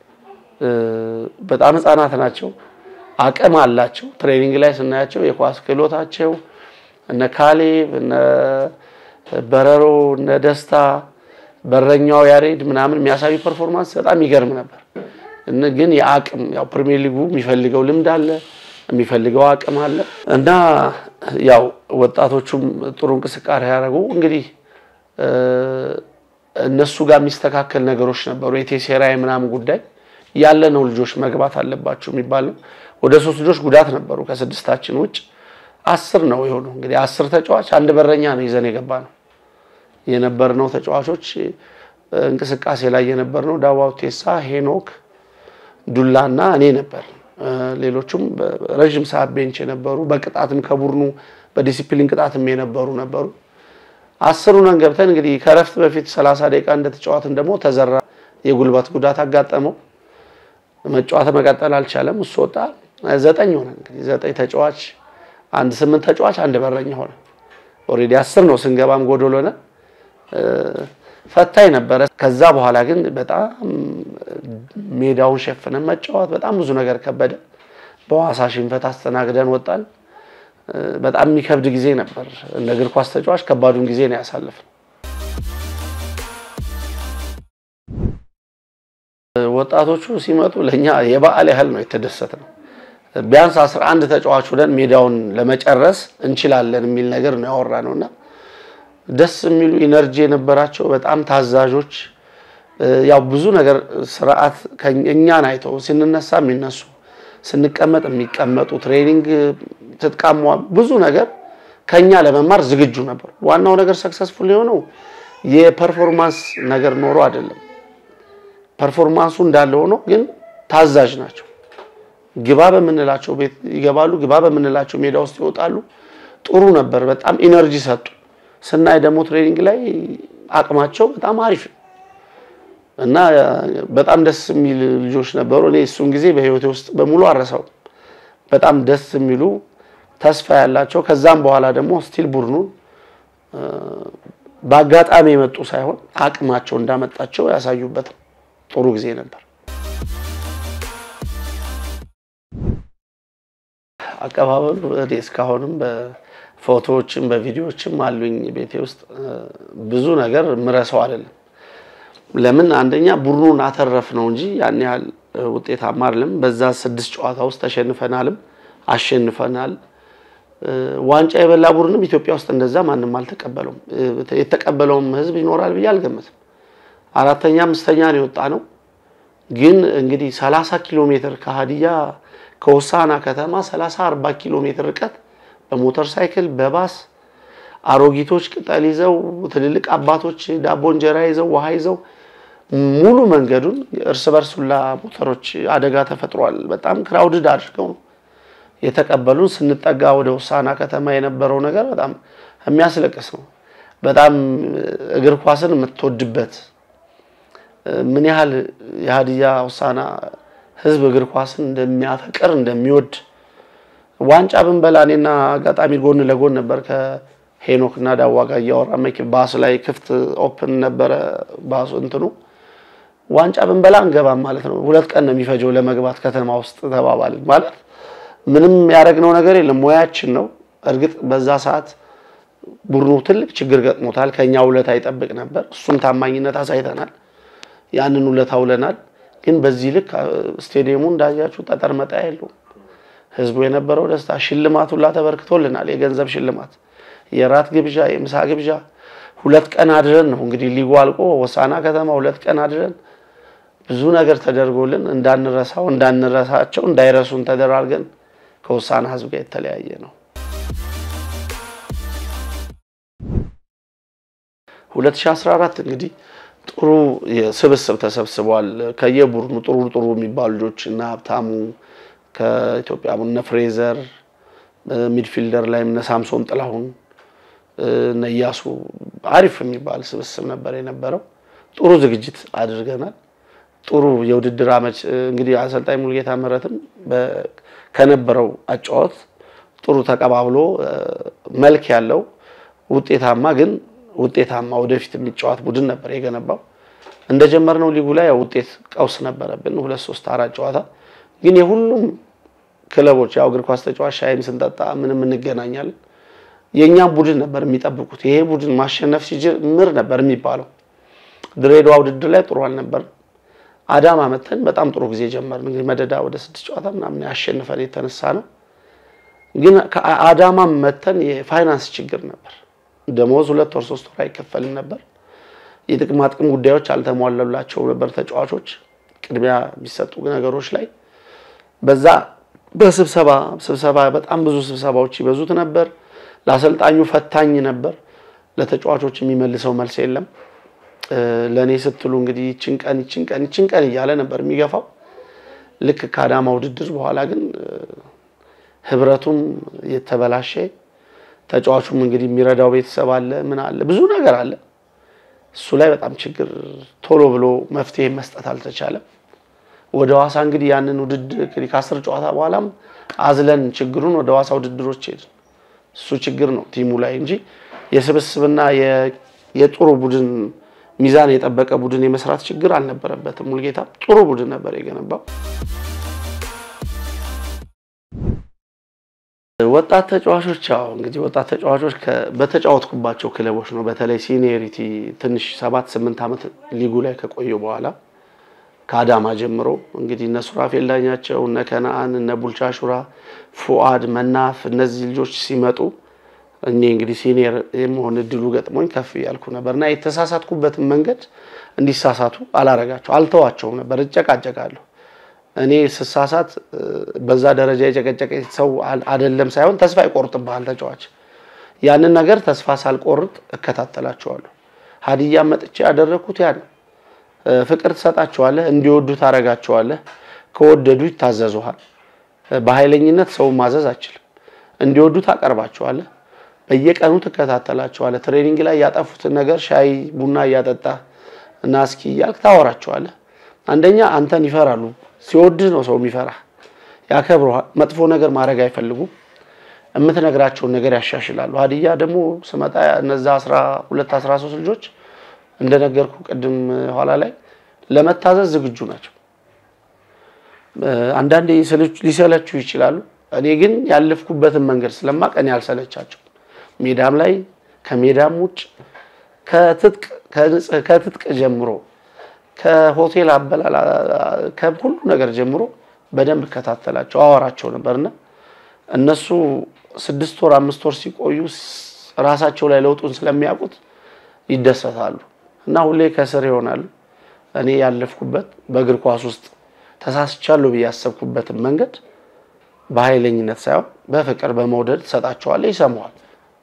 S4: በጣም ህፃናት ናቸው፣ አቅም አላቸው። ትሬኒንግ ላይ ስናያቸው የኳስ ክህሎታቸው እነ ካሌብ እነ በረሮ እነ ደስታ በረኛው ያሬድ ምናምን የሚያሳዩ ፐርፎርማንስ በጣም ይገርም ነበር። ግን የአቅም ያው ፕሪሚየር ሊጉ የሚፈልገው ልምድ አለ፣ የሚፈልገው አቅም አለ እና ያው ወጣቶቹም ጥሩ እንቅስቃሴ ያደረጉ እንግዲህ እነሱ ጋር የሚስተካከል ነገሮች ነበሩ። የቴሴራይ ምናምን ጉዳይ ያለ ነው። ልጆች መግባት አለባቸው የሚባል ነው። ወደ ሶስት ልጆች ጉዳት ነበሩ ከስድስታችን ውጭ አስር ነው የሆኑ እንግዲህ አስር ተጫዋች አንድ በረኛ ነው ይዘን የገባ ነው የነበርነው ተጫዋቾች እንቅስቃሴ ላይ የነበርነው ዳዋው ቴሳ፣ ሄኖክ ዱላና እኔ ነበር። ሌሎቹም ረዥም ሰዓት ቤንች የነበሩ በቅጣትም ከቡድኑ በዲሲፕሊን ቅጣትም የነበሩ ነበሩ። አስሩን ገብተን እንግዲህ ከረፍት በፊት 30 ደቂቃ እንደተጫዋትን ደግሞ ተዘራ የጉልበት ጉዳት አጋጠመው። መጫወት መቀጠል አልቻለም። እሱ ወጣ። ዘጠኝ ሆነ እንግዲህ ዘጠኝ ተጫዋች አንድ ስምንት ተጫዋች አንድ በረኛ ሆነ። ኦልሬዲ አስር ነው ስንገባም ጎዶሎ ሆነ። ፈታኝ ነበረ። ከዛ በኋላ ግን በጣም ሜዳውን ሸፍነን መጫወት በጣም ብዙ ነገር ከበደ። በሐዋሳ ሽንፈት አስተናግደን ወጣን። በጣም የሚከብድ ጊዜ ነበር። እንደ እግር ኳስ ተጫዋች ከባዱን ጊዜ ነው ያሳለፍነው። ወጣቶቹ ሲመጡ ለእኛ የበዓል ያህል ነው የተደሰትነው። ቢያንስ 11 ተጫዋች ሆነን ሜዳውን ለመጨረስ እንችላለን የሚል ነገር ነው ያወራነው እና ደስ የሚሉ ኢነርጂ የነበራቸው በጣም ታዛዦች፣ ያው ብዙ ነገር ስርዓት እኛን አይተው ስንነሳ የሚነሱ ስንቀመጥ የሚቀመጡ ትሬኒንግ ትጥቃሟ ብዙ ነገር ከኛ ለመማር ዝግጁ ነበሩ። ዋናው ነገር ሰክሰስፉል የሆነው የፐርፎርማንስ ነገር ኖሮ አይደለም። ፐርፎርማንሱ እንዳለ ሆኖ ግን ታዛዥ ናቸው። ግባ በምንላቸው ቤት ይገባሉ፣ ግባ በምንላቸው ሜዳ ውስጥ ይወጣሉ። ጥሩ ነበር። በጣም ኢነርጂ ሰጡ። ስናይ ደግሞ ትሬኒንግ ላይ አቅማቸው በጣም አሪፍ ነው እና በጣም ደስ የሚል ልጆች ነበሩ። እኔ እሱን ጊዜ በህይወቴ ውስጥ በሙሉ አረሳው። በጣም ደስ የሚሉ ተስፋ ያላቸው ከዛም በኋላ ደግሞ ስቲል ቡድኑን በአጋጣሚ የመጡ ሳይሆን አቅማቸው እንዳመጣቸው ያሳዩበት ጥሩ ጊዜ ነበር። አቀባበሉ እኔ እስካሁንም በፎቶዎችም በቪዲዮዎችም አሉኝ ቤቴ ውስጥ ብዙ ነገር ምረሰው አይደለም። ለምን አንደኛ ቡድኑን አተረፍ ነው እንጂ ያን ያህል ውጤታማ አይደለም። በዛ ስድስት ጨዋታ ውስጥ ተሸንፈናልም አሸንፈናል። ዋንጫ የበላ ቡድንም ኢትዮጵያ ውስጥ እንደዛ ማንም አልተቀበለውም። የተቀበለውም ህዝብ ይኖራል ብዬ አልገመትም። አራተኛ አምስተኛ ነው የወጣ ነው። ግን እንግዲህ 30 ኪሎ ሜትር ከሀዲያ ከሆሳና ከተማ 30 40 ኪሎ ሜትር ርቀት በሞተር ሳይክል በባስ አሮጊቶች ቅጠል ይዘው ትልልቅ አባቶች ዳቦ እንጀራ ይዘው ውሃ ይዘው ሙሉ መንገዱን እርስ በርስ ሁላ ሞተሮች አደጋ ተፈጥሯል። በጣም ክራውድድ አድርገው ነው የተቀበሉን። ስንጠጋ ወደ ሆሳና ከተማ የነበረው ነገር በጣም የሚያስለቅስ ነው። በጣም እግር ኳስን የምትወድበት ምን ያህል የሀዲያ ሆሳና ህዝብ እግር ኳስን እንደሚያፈቅር እንደሚወድ ዋንጫ ብንበላ እኔና አጋጣሚ ጎን ለጎን ነበር ከሄኖክ እና ዳዋ ጋር እያወራ ባስ ላይ ክፍት ኦፕን ነበረ ባሱ እንትኑ ዋንጫ ብንበላ እንገባም ማለት ነው። ሁለት ቀን ነው የሚፈጀው ለመግባት ከተማ ውስጥ ተባባልን። ማለት ምንም ያደረግነው ነገር የለም ሙያችን ነው። እርግጥ በዛ ሰዓት ቡድኑ ትልቅ ችግር ገጥሞታል። ከኛ ውለታ ይጠብቅ ነበር። እሱም ታማኝነት አሳይተናል። ያንን ውለታ ውለናል። ግን በዚህ ልክ ስቴዲየሙ እንዳያችሁ ጠጠር መጣያ የለውም። ህዝቡ የነበረው ደስታ ሽልማት ሁላ ተበርክቶልናል። የገንዘብ ሽልማት፣ የራት ግብዣ፣ የምሳ ግብዣ ሁለት ቀን አድረን ነው እንግዲህ ሊጉ አልቆ ሆሳና ከተማ ሁለት ቀን አድረን ብዙ ነገር ተደርጎልን እንዳንረሳው እንዳንረሳቸው እንዳይረሱን ተደራርገን ከሆሳና ህዝብ ጋር የተለያየ ነው። 2014 እንግዲህ ጥሩ ስብስብ ተሰብስቧል። ከየቡድኑ ጥሩ ጥሩ የሚባሉ ልጆች እና ሀብታሙ ከኢትዮጵያ እነ ፍሬዘር ሚድፊልደር ላይ እነ ሳምሶን ጥላሁን እነ እያሱ አሪፍ የሚባል ስብስብ ነበር የነበረው። ጥሩ ዝግጅት አድርገናል። ጥሩ የውድድር አመች እንግዲህ አሰልጣኝ ሙሉጌታ ምህረትም ከነበረው አጫወት ጥሩ ተቀባብሎ መልክ ያለው ውጤታማ ግን ውጤታማ ወደፊት የሚጫወት ቡድን ነበር የገነባው። እንደጀመርነው ሊጉ ላይ ያው ውጤት ቀውስ ነበረብን። ሁለት ሶስት አራት ጨዋታ ግን የሁሉም ክለቦች ያው እግር ኳስ ተጫዋች ሻይም ስንጠጣ ምንም እንገናኛለን። የእኛም ቡድን ነበር የሚጠብቁት። ይሄ ቡድን ማሸነፍ ሲጀምር ነበር የሚባለው። ድሬዳዋ ውድድር ላይ ጥሩ አልነበርም። አዳማ መተን በጣም ጥሩ ጊዜ ጀመርን። እንግዲህ መደዳ ወደ ስድስት ጨዋታ ምናምን ያሸንፈን የተነሳ ነው። ግን ከአዳማ መተን የፋይናንስ ችግር ነበር። ደሞዝ ሁለት ወር ሶስት ወር አይከፈልም ነበር። የጥቅማ ጥቅም ጉዳዮች አልተሟለላቸው ነበር ተጫዋቾች ቅድሚያ የሚሰጡ ነገሮች ላይ በዛ በስብሰባ ስብሰባ በጣም ብዙ ስብሰባዎች ይበዙት ነበር። ለአሰልጣኙ ፈታኝ ነበር። ለተጫዋቾች የሚመልሰው መልስ የለም። ለእኔ ስትሉ እንግዲህ ይችን ቀን ይችን ቀን ይችን ቀን እያለ ነበር የሚገፋው። ልክ ከአዳማ ውድድር በኋላ ግን ህብረቱም የተበላሸ ተጫዋቹም እንግዲህ የሚረዳው ቤተሰብ አለ፣ ምን አለ፣ ብዙ ነገር አለ። እሱ ላይ በጣም ችግር ቶሎ ብሎ መፍትሄ መስጠት አልተቻለም። ወደ ዋሳ እንግዲህ ያንን ውድድር እንግዲህ ከአስር ጨዋታ በኋላም አዝለን ችግሩን ወደ ዋሳ ውድድሮች ሄድን። እሱ ችግር ነው ቲሙ ላይ እንጂ የስብስብና የጥሩ ቡድን ሚዛን የጠበቀ ቡድን የመስራት ችግር አልነበረበትም። ሙልጌታ ጥሩ ቡድን ነበር የገነባው። ወጣት ተጫዋቾች ያው እንግዲህ ወጣት ተጫዋቾች በተጫወትኩባቸው ክለቦች ነው። በተለይ ሲኒየሪቲ ትንሽ ሰባት ስምንት ዓመት ሊጉ ላይ ከቆዩ በኋላ ከአዳማ ጀምሮ እንግዲህ እነ ሱራፌል ዳኛቸው፣ እነ ከነአን፣ እነ ቡልቻ ሹራ፣ ፉአድ መናፍ እነዚህ ልጆች ሲመጡ እኔ እንግዲህ ሲኒየር የመሆን እድሉ ገጥሞኝ ከፍ እያልኩ ነበር እና የተሳሳትኩበትን መንገድ እንዲሳሳቱ አላረጋቸው አልተዋቸውም ነበር። እጨቃጨቃለሁ። እኔ ስሳሳት በዛ ደረጃ የጨቀጨቀ ሰው አይደለም ሳይሆን ተስፋ ይቆርጥብሃል ተጫዋች። ያንን ነገር ተስፋ ሳልቆርጥ እከታተላቸዋለሁ። ሀዲያ መጥቼ ያደረግኩት ያ ነው። ፍቅር ትሰጣቸዋለህ፣ እንዲወዱ ታረጋቸዋለህ። ከወደዱ ይታዘዙሃል። በኃይለኝነት ሰውን ማዘዝ አችልም። እንዲወዱ ታቀርባቸዋለህ። በየቀኑ ትከታተላቸዋለህ። ትሬኒንግ ላይ ያጠፉትን ነገር ሻይ ቡና እያጠጣ እና እስኪ እያልክ ታወራቸዋለህ። አንደኛ አንተን ይፈራሉ። ሲወድህ ነው ሰው የሚፈራ ያከብረዋል። መጥፎ ነገር ማድረግ አይፈልጉም። የምትነግራቸውን ነገር ያሻሽላሉ። ሀዲያ ደግሞ ስመጣ እነዛ 12 13 ልጆች እንደነገርኩ ቅድም ኋላ ላይ ለመታዘዝ ዝግጁ ናቸው። አንዳንዴ ሊሰለችው ይችላሉ። እኔ ግን ያለፍኩበትን መንገድ ስለማቅ እኔ አልሰለቻቸው። ሜዳም ላይ ከሜዳም ውጭ ከትጥቅ ጀምሮ ከሆቴል አበላል ከሁሉ ነገር ጀምሮ በደንብ እከታተላቸው አወራቸው ነበርና እነሱ ስድስት ወር አምስት ወር ሲቆዩ ራሳቸው ላይ ለውጡን ስለሚያውቁት ይደሰታሉ እና ሁሌ ከስር ይሆናሉ። እኔ ያለፍኩበት በእግር ኳስ ውስጥ ተሳስቻለሁ ብዬ ያሰብኩበትን መንገድ በኃይለኝነት ሳይሆን በፍቅር በመውደድ ትሰጣቸዋለህ፣ ይሰማዋል።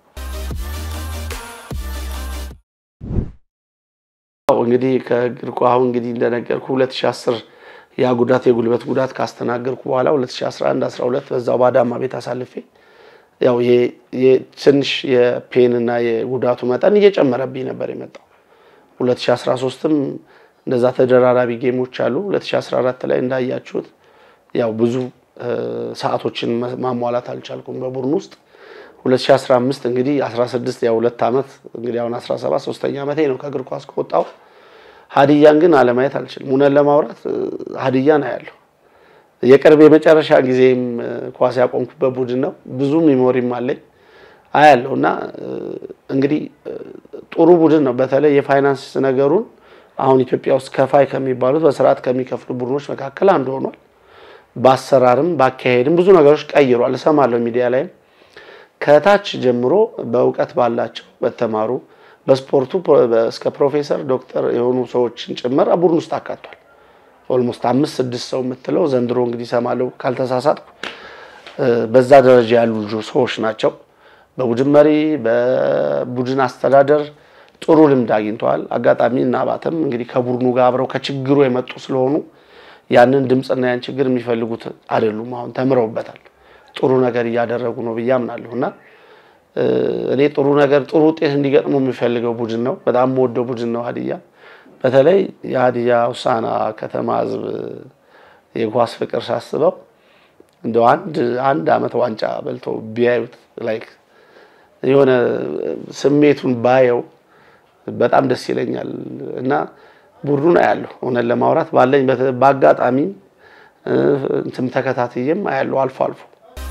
S4: እንግዲህ ከእግር ኳስ አሁን እንግዲህ እንደነገርኩ 2010 ያ ጉዳት የጉልበት ጉዳት ካስተናገርኩ በኋላ 2011 12 በዛው በአዳማ ቤት አሳልፌ ያው ትንሽ የፔን እና የጉዳቱ መጠን እየጨመረብኝ ነበር የመጣው። 2013ም እንደዛ ተደራራቢ ጌሞች አሉ። 2014 ላይ እንዳያችሁት ያው ብዙ ሰዓቶችን ማሟላት አልቻልኩም በቡድን ውስጥ 2015 እንግዲህ 16 ያው ሁለት ዓመት እንግዲህ አሁን 17 ሶስተኛ ዓመቴ ነው ከእግር ኳስ ከወጣሁ። ሀዲያን ግን አለማየት አልችልም። እውነት ለማውራት ሀዲያን አያለሁ። የቅርብ የመጨረሻ ጊዜም ኳስ ያቆምኩበት ቡድን ነው። ብዙ ሚሞሪም አለኝ አያለሁ እና እንግዲህ ጥሩ ቡድን ነው። በተለይ የፋይናንስ ነገሩን አሁን ኢትዮጵያ ውስጥ ከፋይ ከሚባሉት በስርዓት ከሚከፍሉ ቡድኖች መካከል አንዱ ሆኗል። በአሰራርም በአካሄድም ብዙ ነገሮች ቀይሯል። እሰማለሁ ሚዲያ ላይም ከታች ጀምሮ በእውቀት ባላቸው በተማሩ በስፖርቱ እስከ ፕሮፌሰር ዶክተር የሆኑ ሰዎችን ጭምር ቡድን ውስጥ አካቷል። ኦልሞስት አምስት ስድስት ሰው የምትለው ዘንድሮ እንግዲህ እሰማለሁ ካልተሳሳትኩ በዛ ደረጃ ያሉ ሰዎች ናቸው። በቡድን መሪ በቡድን አስተዳደር ጥሩ ልምድ አግኝተዋል። አጋጣሚ እና አባተም እንግዲህ ከቡድኑ ጋር አብረው ከችግሩ የመጡ ስለሆኑ ያንን ድምፅና ያን ችግር የሚፈልጉት አይደሉም። አሁን ተምረውበታል። ጥሩ ነገር እያደረጉ ነው ብዬ አምናለሁ እና እኔ ጥሩ ነገር ጥሩ ውጤት እንዲገጥሙ የሚፈልገው ቡድን ነው። በጣም የምወደው ቡድን ነው ሀዲያ። በተለይ የሀዲያ ሆሳዕና ከተማ ህዝብ የኳስ ፍቅር ሳስበው እንደው አንድ አንድ አመት ዋንጫ በልቶ ቢያዩት ላይክ የሆነ ስሜቱን ባየው በጣም ደስ ይለኛል እና ቡድኑን አያለሁ። እውነት ለማውራት ባለኝ በአጋጣሚ እንትም ተከታትዬም አያለሁ አልፎ አልፎ።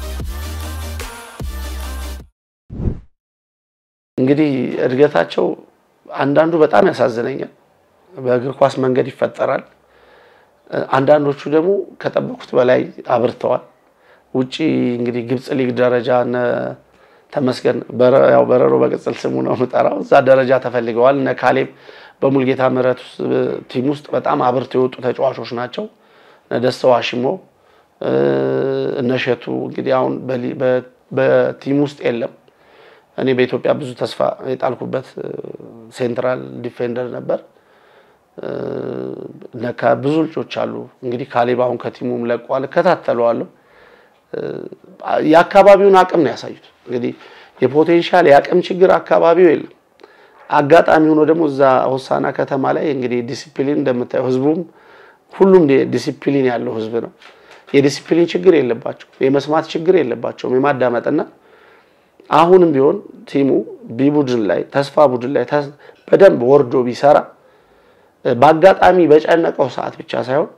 S4: እንግዲህ እድገታቸው አንዳንዱ በጣም ያሳዝነኛል። በእግር ኳስ መንገድ ይፈጠራል። አንዳንዶቹ ደግሞ ከጠበቁት በላይ አብርተዋል። ውጪ እንግዲህ ግብጽ ሊግ ደረጃ እነ ተመስገን ያው በረሮ በቅጽል ስሙ ነው የምጠራው። እዛ ደረጃ ተፈልገዋል። እነ ካሌብ በሙልጌታ ምህረት ቲም ውስጥ በጣም አብርተው የወጡ ተጫዋቾች ናቸው። እነ ደስተው አሽሞ እነ እሸቱ እንግዲህ አሁን በቲም ውስጥ የለም። እኔ በኢትዮጵያ ብዙ ተስፋ የጣልኩበት ሴንትራል ዲፌንደር ነበር። ብዙ ልጆች አሉ። እንግዲህ ካሌብ አሁን ከቲሙም ለቋል። እከታተለዋለሁ። የአካባቢውን አቅም ነው ያሳዩት። እንግዲህ የፖቴንሻል የአቅም ችግር አካባቢው የለም። አጋጣሚ ሆኖ ደግሞ እዛ ሆሳዕና ከተማ ላይ እንግዲህ ዲሲፕሊን እንደምታየው ህዝቡም ሁሉም ዲሲፕሊን ያለው ህዝብ ነው። የዲሲፕሊን ችግር የለባቸው፣ የመስማት ችግር የለባቸውም፣ የማዳመጥና አሁንም ቢሆን ቲሙ ቢ ቡድን ላይ ተስፋ ቡድን ላይ በደንብ ወርዶ ቢሰራ በአጋጣሚ በጨነቀው ሰዓት ብቻ ሳይሆን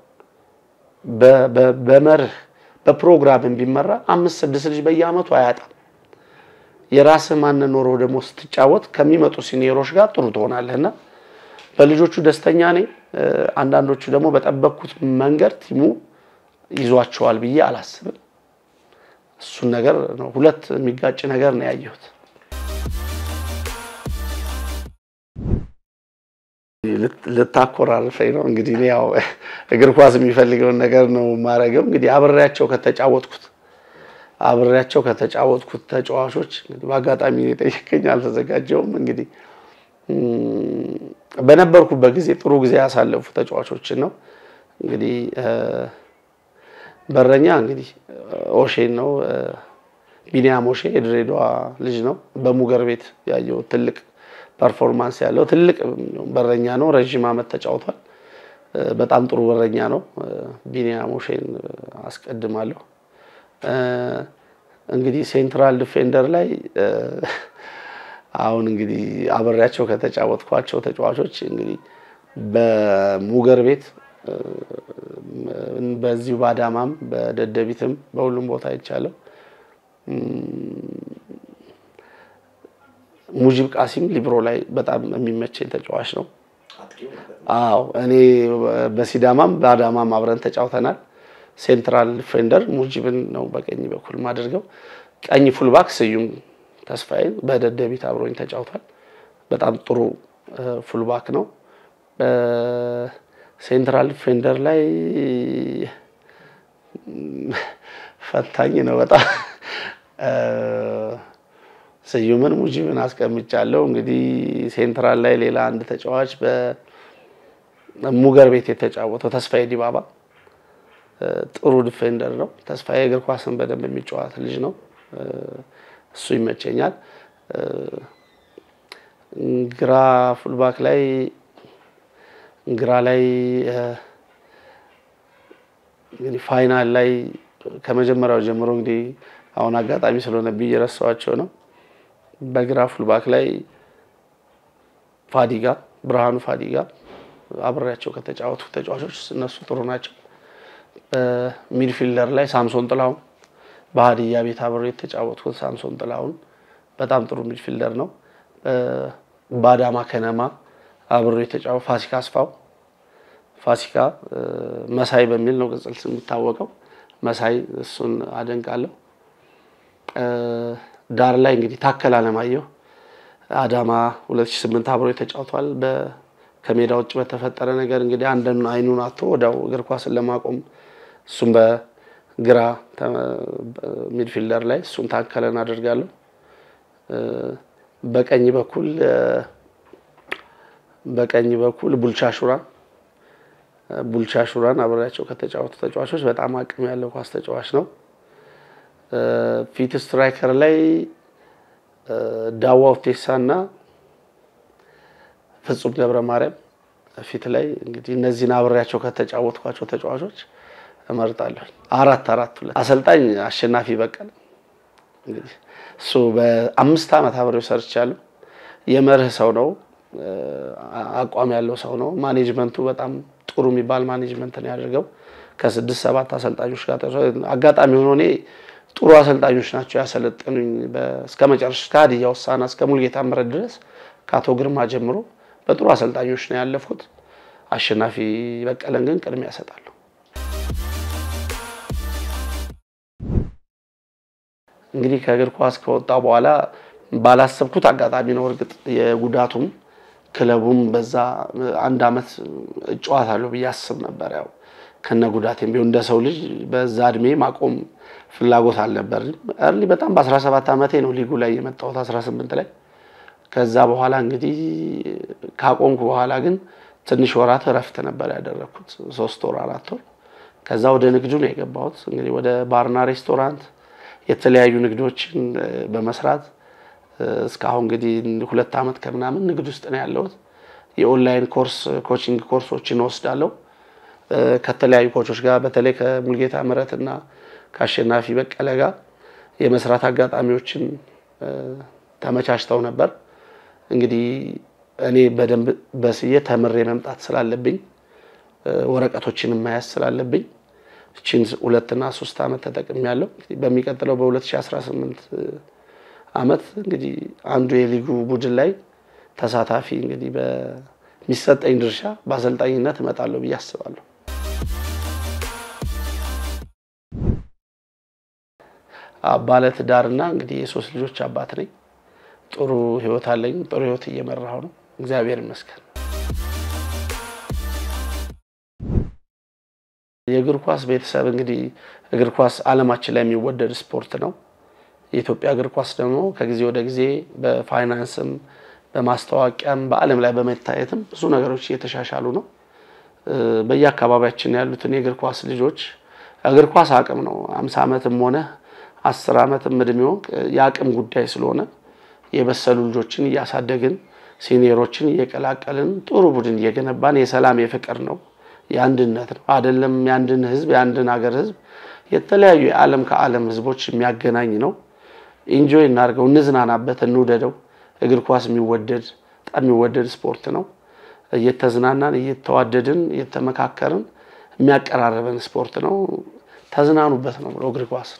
S4: በመርህ በፕሮግራም ቢመራ አምስት ስድስት ልጅ በየአመቱ አያጣም። የራስህ ማንነት ኖሮ ደግሞ ስትጫወት ከሚመጡ ሲኒየሮች ጋር ጥሩ ትሆናለህና በልጆቹ ደስተኛ ነኝ። አንዳንዶቹ ደግሞ በጠበቅኩት መንገድ ቲሙ ይዟቸዋል ብዬ አላስብም። እሱን ነገር ነው ሁለት የሚጋጭ ነገር ነው ያየሁት። ልታኮራርፈኝ ነው እንግዲህ እኔ ያው እግር ኳስ የሚፈልገውን ነገር ነው የማደርገው። እንግዲህ አብሬያቸው ከተጫወትኩት አብሬያቸው ከተጫወትኩት ተጫዋቾች እንግዲህ በአጋጣሚ የጠየቀኝ አልተዘጋጀውም። እንግዲህ በነበርኩበት ጊዜ ጥሩ ጊዜ ያሳለፉ ተጫዋቾችን ነው እንግዲህ በረኛ እንግዲህ ኦሼን ነው ቢኒያም ኦሼ የድሬዳዋ ልጅ ነው። በሙገር ቤት ያየው ትልቅ ፐርፎርማንስ ያለው ትልቅ በረኛ ነው። ረዥም ዓመት ተጫውቷል። በጣም ጥሩ በረኛ ነው። ቢኒያም ኦሼን አስቀድማለሁ። እንግዲህ ሴንትራል ዲፌንደር ላይ አሁን እንግዲህ አብሬያቸው ከተጫወትኳቸው ተጫዋቾች እንግዲህ በሙገር ቤት በዚሁ በአዳማም በደደቢትም በሁሉም ቦታ አይቻለሁ። ሙጂብ ቃሲም ሊብሮ ላይ በጣም የሚመቸኝ ተጫዋች ነው። አዎ እኔ በሲዳማም በአዳማም አብረን ተጫውተናል። ሴንትራል ዲፌንደር ሙጂብን ነው በቀኝ በኩል ማደርገው። ቀኝ ፉልባክ ስዩም ተስፋዬ በደደቢት አብሮኝ ተጫውቷል። በጣም ጥሩ ፉልባክ ነው። ሴንትራል ዲፌንደር ላይ ፈታኝ ነው በጣም ስዩምን ሙጂብን አስቀምጫለሁ። እንግዲህ ሴንትራል ላይ ሌላ አንድ ተጫዋች በሙገር ቤት የተጫወተው ተስፋዬ ዲባባ ጥሩ ዲፌንደር ነው። ተስፋዬ እግር ኳስን በደንብ የሚጫወት ልጅ ነው። እሱ ይመቸኛል። ግራ ፉልባክ ላይ ግራ ላይ እንግዲህ ፋይናል ላይ ከመጀመሪያው ጀምሮ እንግዲህ አሁን አጋጣሚ ስለሆነብኝ እየረሳኋቸው ነው። በግራ ፉልባክ ላይ ፋዲጋ ብርሃኑ ፋዲጋ አብሬያቸው ከተጫወቱ ተጫዋቾች እነሱ ጥሩ ናቸው። ሚድፊልደር ላይ ሳምሶን ጥላሁን በሀዲያ ቤት አብሬ የተጫወትኩት ሳምሶን ጥላሁን በጣም ጥሩ ሚድፊልደር ነው። በአዳማ ከነማ አብሮ የተጫወተ ፋሲካ አስፋው ፋሲካ መሳይ በሚል ነው ቅጽል ስም የሚታወቀው። መሳይ እሱን አደንቃለሁ። ዳር ላይ እንግዲህ ታከል አለማየሁ አዳማ 2008 አብሮ ተጫውቷል። ከሜዳ ውጭ በተፈጠረ ነገር እንግዲህ አንድን አይኑን አቶ ወዲያው እግር ኳስን ለማቆም እሱም በግራ ሚድፊልደር ላይ እሱን ታከለን አደርጋለሁ። በቀኝ በኩል በቀኝ በኩል ቡልቻ ሹራ ቡልቻ ሹራን አብሬያቸው ከተጫወቱ ተጫዋቾች በጣም አቅም ያለው ኳስ ተጫዋች ነው። ፊት ስትራይከር ላይ ዳዋ ውቴሳ እና ፍጹም ገብረ ማርያም ፊት ላይ እንግዲህ እነዚህን አብሬያቸው ከተጫወትኳቸው ተጫዋቾች እመርጣለሁ። አራት አራት ሁለት አሰልጣኝ አሸናፊ በቀለ እንግዲህ እሱ በአምስት ዓመት አብሬው ሰርቻለሁ። የመርህ ሰው ነው፣ አቋም ያለው ሰው ነው። ማኔጅመንቱ በጣም ጥሩ የሚባል ማኔጅመንት ነው ያደርገው። ከስድስት ሰባት አሰልጣኞች ጋር አጋጣሚ ሆኖ እኔ ጥሩ አሰልጣኞች ናቸው ያሰለጠኑኝ እስከ መጨረሻ ከሀዲያ ሆሳዕና እስከ ሙልጌታ ምህረት ድረስ ከአቶ ግርማ ጀምሮ በጥሩ አሰልጣኞች ነው ያለፉት። አሸናፊ በቀለን ግን ቅድሚያ እሰጣለሁ። እንግዲህ ከእግር ኳስ ከወጣ በኋላ ባላሰብኩት አጋጣሚ ነው። እርግጥ የጉዳቱም ክለቡም በዛ አንድ አመት እጨዋታለሁ ብዬ አስብ ነበር። ያው ከነ ጉዳቴም ቢሆን እንደ ሰው ልጅ በዛ እድሜ ማቆም ፍላጎት አልነበርም። እርሊ በጣም በ17 ዓመቴ ነው ሊጉ ላይ የመጣሁት 18 ላይ። ከዛ በኋላ እንግዲህ ካቆምኩ በኋላ ግን ትንሽ ወራት እረፍት ነበር ያደረግኩት፣ ሶስት ወር አራት ወር። ከዛ ወደ ንግዱ ነው የገባሁት። እንግዲህ ወደ ባርና ሬስቶራንት የተለያዩ ንግዶችን በመስራት እስካሁን እንግዲህ ሁለት ዓመት ከምናምን ንግድ ውስጥ ነው ያለሁት። የኦንላይን ኮርስ ኮቺንግ ኮርሶችን እወስዳለሁ ከተለያዩ ኮቾች ጋር በተለይ ከሙልጌታ ምህረት እና ከአሸናፊ በቀለ ጋር የመስራት አጋጣሚዎችን ተመቻችተው ነበር። እንግዲህ እኔ በደንብ በስዬ ተምሬ መምጣት ስላለብኝ ወረቀቶችን መያዝ ስላለብኝ እችን ሁለትና ሶስት ዓመት ተጠቅሜያለሁ። እንግዲህ በሚቀጥለው በ2018 ዓመት እንግዲህ አንዱ የሊጉ ቡድን ላይ ተሳታፊ እንግዲህ በሚሰጠኝ ድርሻ በአሰልጣኝነት እመጣለሁ ብዬ አስባለሁ። ባለ ትዳርና እንግዲህ የሶስት ልጆች አባት ነኝ። ጥሩ ህይወት አለኝ። ጥሩ ህይወት እየመራሁ ነው። እግዚአብሔር ይመስገን። የእግር ኳስ ቤተሰብ እንግዲህ እግር ኳስ ዓለማችን ላይ የሚወደድ ስፖርት ነው። የኢትዮጵያ እግር ኳስ ደግሞ ከጊዜ ወደ ጊዜ በፋይናንስም በማስታወቂያም በዓለም ላይ በመታየትም ብዙ ነገሮች እየተሻሻሉ ነው። በየአካባቢያችን ያሉትን የእግር ኳስ ልጆች እግር ኳስ አቅም ነው። አምሳ ዓመትም ሆነ አስር ዓመትም እድሜው የአቅም ጉዳይ ስለሆነ የበሰሉ ልጆችን እያሳደግን ሲኒየሮችን እየቀላቀልን ጥሩ ቡድን እየገነባን የሰላም የፍቅር ነው የአንድነት ነው አይደለም። የአንድን ህዝብ የአንድን ሀገር ህዝብ የተለያዩ የዓለም ከዓለም ህዝቦች የሚያገናኝ ነው። ኢንጆይ እናድርገው፣ እንዝናናበት፣ እንውደደው። እግር ኳስ የሚወደድ በጣም የሚወደድ ስፖርት ነው። እየተዝናናን እየተዋደድን እየተመካከርን የሚያቀራርበን ስፖርት ነው። ተዝናኑበት ነው ብለው እግር ኳስ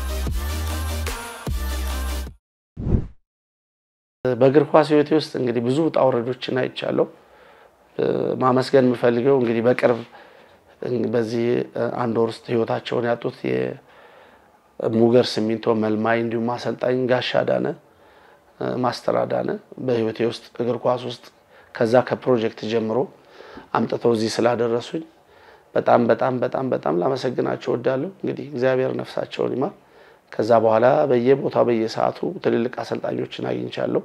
S4: በእግር ኳስ ህይወቴ ውስጥ እንግዲህ ብዙ ውጣ ውረዶችን አይቻለሁ። ማመስገን የምፈልገው እንግዲህ በቅርብ በዚህ አንድ ወር ውስጥ ህይወታቸውን ያጡት የሙገር ሲሚንቶ መልማይ እንዲሁም አሰልጣኝ ጋሻ ዳነ ማስተር አዳነ በህይወቴ ውስጥ እግር ኳስ ውስጥ ከዛ ከፕሮጀክት ጀምሮ አምጥተው እዚህ ስላደረሱኝ በጣም በጣም በጣም በጣም ላመሰግናቸው እወዳለሁ። እንግዲህ እግዚአብሔር ነፍሳቸውን ይማር። ከዛ በኋላ በየቦታው በየሰዓቱ ትልልቅ አሰልጣኞችን አግኝቻለሁ።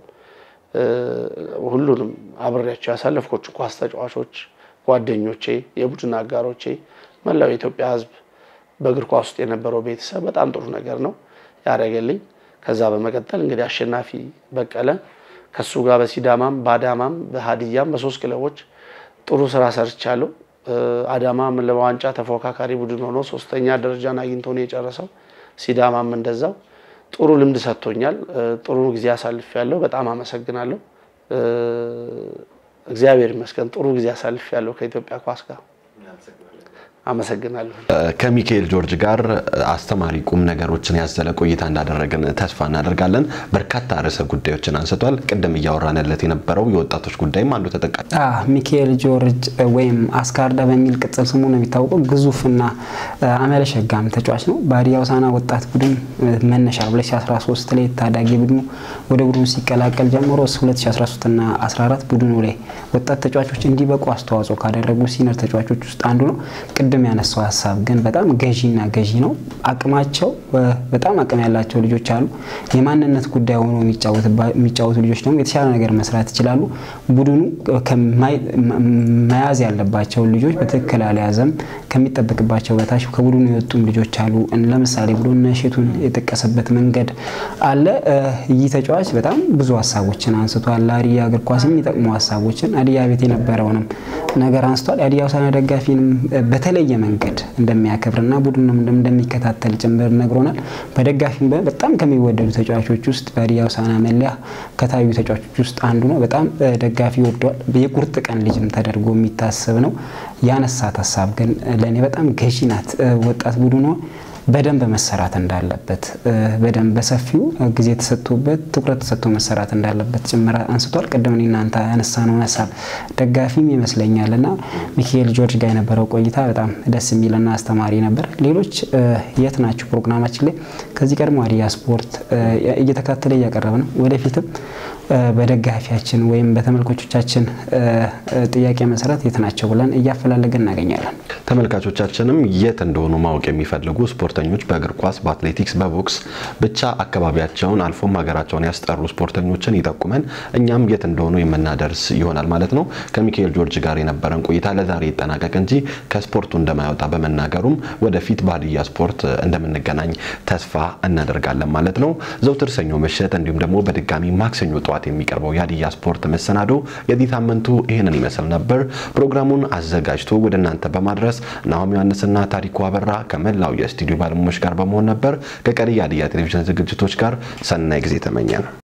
S4: ሁሉንም አብሬያቸው ያሳለፍኮቹ ኳስ ተጫዋቾች፣ ጓደኞቼ፣ የቡድን አጋሮቼ፣ መላው የኢትዮጵያ ህዝብ በእግር ኳስ ውስጥ የነበረው ቤተሰብ በጣም ጥሩ ነገር ነው ያደረገልኝ። ከዛ በመቀጠል እንግዲህ አሸናፊ በቀለ ከሱ ጋር በሲዳማም በአዳማም በሀዲያም በሶስት ክለቦች ጥሩ ስራ ሰርቻለሁ። አዳማም ለዋንጫ ተፎካካሪ ቡድን ሆኖ ሶስተኛ ደረጃን አግኝቶ ነው የጨረሰው። ሲዳማም እንደዛው ጥሩ ልምድ ሰጥቶኛል። ጥሩ ጊዜ አሳልፍ ያለው በጣም አመሰግናለሁ። እግዚአብሔር ይመስገን ጥሩ ጊዜ አሳልፍ ያለው ከኢትዮጵያ ኳስ ጋር አመሰግናለሁ።
S1: ከሚካኤል ጆርጅ ጋር አስተማሪ ቁም ነገሮችን ያዘለ ቆይታ እንዳደረግን ተስፋ እናደርጋለን። በርካታ ርዕሰ ጉዳዮችን አንስቷል። ቅድም እያወራንለት የነበረው የወጣቶች ጉዳይም አንዱ ተጠቃሚ
S2: ሚካኤል ጆርጅ ወይም አስካርዳ በሚል ቅጽል ስሙ ነው የሚታወቀው። ግዙፍና አመለሸጋም ተጫዋች ነው። በሀዲያ ሆሳዕና ወጣት ቡድን መነሻ 2013 ላይ ታዳጊ ቡድኑ ወደ ቡድኑ ሲቀላቀል ጀምሮ 2013 እና 14 ቡድኑ ላይ ወጣት ተጫዋቾች እንዲበቁ አስተዋጽኦ ካደረጉ ሲኒየር ተጫዋቾች ውስጥ አንዱ ነው። ቅድም ያነሳው ሀሳብ ግን በጣም ገዢና ገዢ ነው። አቅማቸው በጣም አቅም ያላቸው ልጆች አሉ። የማንነት ጉዳይ ሆኖ የሚጫወቱ ልጆች ደግሞ የተሻለ ነገር መስራት ይችላሉ። ቡድኑ መያዝ ያለባቸውን ልጆች በትክክል አልያዘም። ከሚጠበቅባቸው በታች ከቡድኑ የወጡም ልጆች አሉ። ለምሳሌ ቡድን እሸቱን የጠቀሰበት መንገድ አለ። ይህ ተጫዋች በጣም ብዙ ሀሳቦችን አንስቷል። ለሀዲያ እግር ኳስ የሚጠቅሙ ሀሳቦችን ሀዲያ ቤት የነበረውንም ነገር አንስቷል። የሀዲያ ሆሳዕና ደጋፊንም በተለየ መንገድ እንደሚያከብርና ቡድኑም እንደሚከታተል ጭምር ነግሮናል። በደጋፊም በጣም ከሚወደዱ ተጫዋቾች ውስጥ በሀዲያ ሆሳዕና መለያ ከታዩ ተጫዋቾች ውስጥ አንዱ ነው። በጣም ደጋፊ ወደዋል። የቁርጥ ቀን ልጅም ተደርጎ የሚታሰብ ነው። ያነሳት ሀሳብ ግን ለእኔ በጣም ገዢ ናት። ወጣት ቡድኑ በደንብ መሰራት እንዳለበት በደንብ በሰፊው ጊዜ ተሰጥቶበት ትኩረት ተሰጥቶ መሰራት እንዳለበት ጭምር አንስቷል። ቅድም እኔ እናንተ ያነሳነውን ሀሳብ ደጋፊም ይመስለኛል እና ሚካኤል ጆርጅ ጋር የነበረው ቆይታ በጣም ደስ የሚልና አስተማሪ ነበር። ሌሎች የት ናችሁ ፕሮግራማችን ላይ ከዚህ ቀድሞ ሀዲያ ስፖርት እየተከታተለ እያቀረበ ነው። ወደፊትም በደጋፊያችን ወይም በተመልካቾቻችን ጥያቄ መሰረት የት ናቸው ብለን እያፈላለገን እናገኛለን።
S1: ተመልካቾቻችንም የት እንደሆኑ ማወቅ የሚፈልጉ ስፖርተኞች በእግር ኳስ፣ በአትሌቲክስ፣ በቦክስ ብቻ አካባቢያቸውን አልፎም ሀገራቸውን ያስጠሩ ስፖርተኞችን ይጠቁመን፣ እኛም የት እንደሆኑ የምናደርስ ይሆናል ማለት ነው። ከሚካኤል ጆርጅ ጋር የነበረን ቆይታ ለዛሬ ይጠናቀቅ እንጂ ከስፖርቱ እንደማይወጣ በመናገሩም ወደፊት በሀዲያ ስፖርት እንደምንገናኝ ተስፋ እናደርጋለን ማለት ነው። ዘውትር ሰኞ ምሽት እንዲሁም ደግሞ በድጋሚ ማክሰኞ ጠዋት የሚቀርበው የሀዲያ ስፖርት መሰናዶ የዚህ ሳምንቱ ይህንን ይመስል ነበር። ፕሮግራሙን አዘጋጅቶ ወደ እናንተ በማድረስ ናሆም ዮሐንስና ታሪኩ አበራ ከመላው የስቱዲዮ ባለሙያዎች ጋር በመሆን ነበር። ከቀሪ የሀዲያ ቴሌቪዥን ዝግጅቶች ጋር ሰናይ ጊዜ ተመኘን።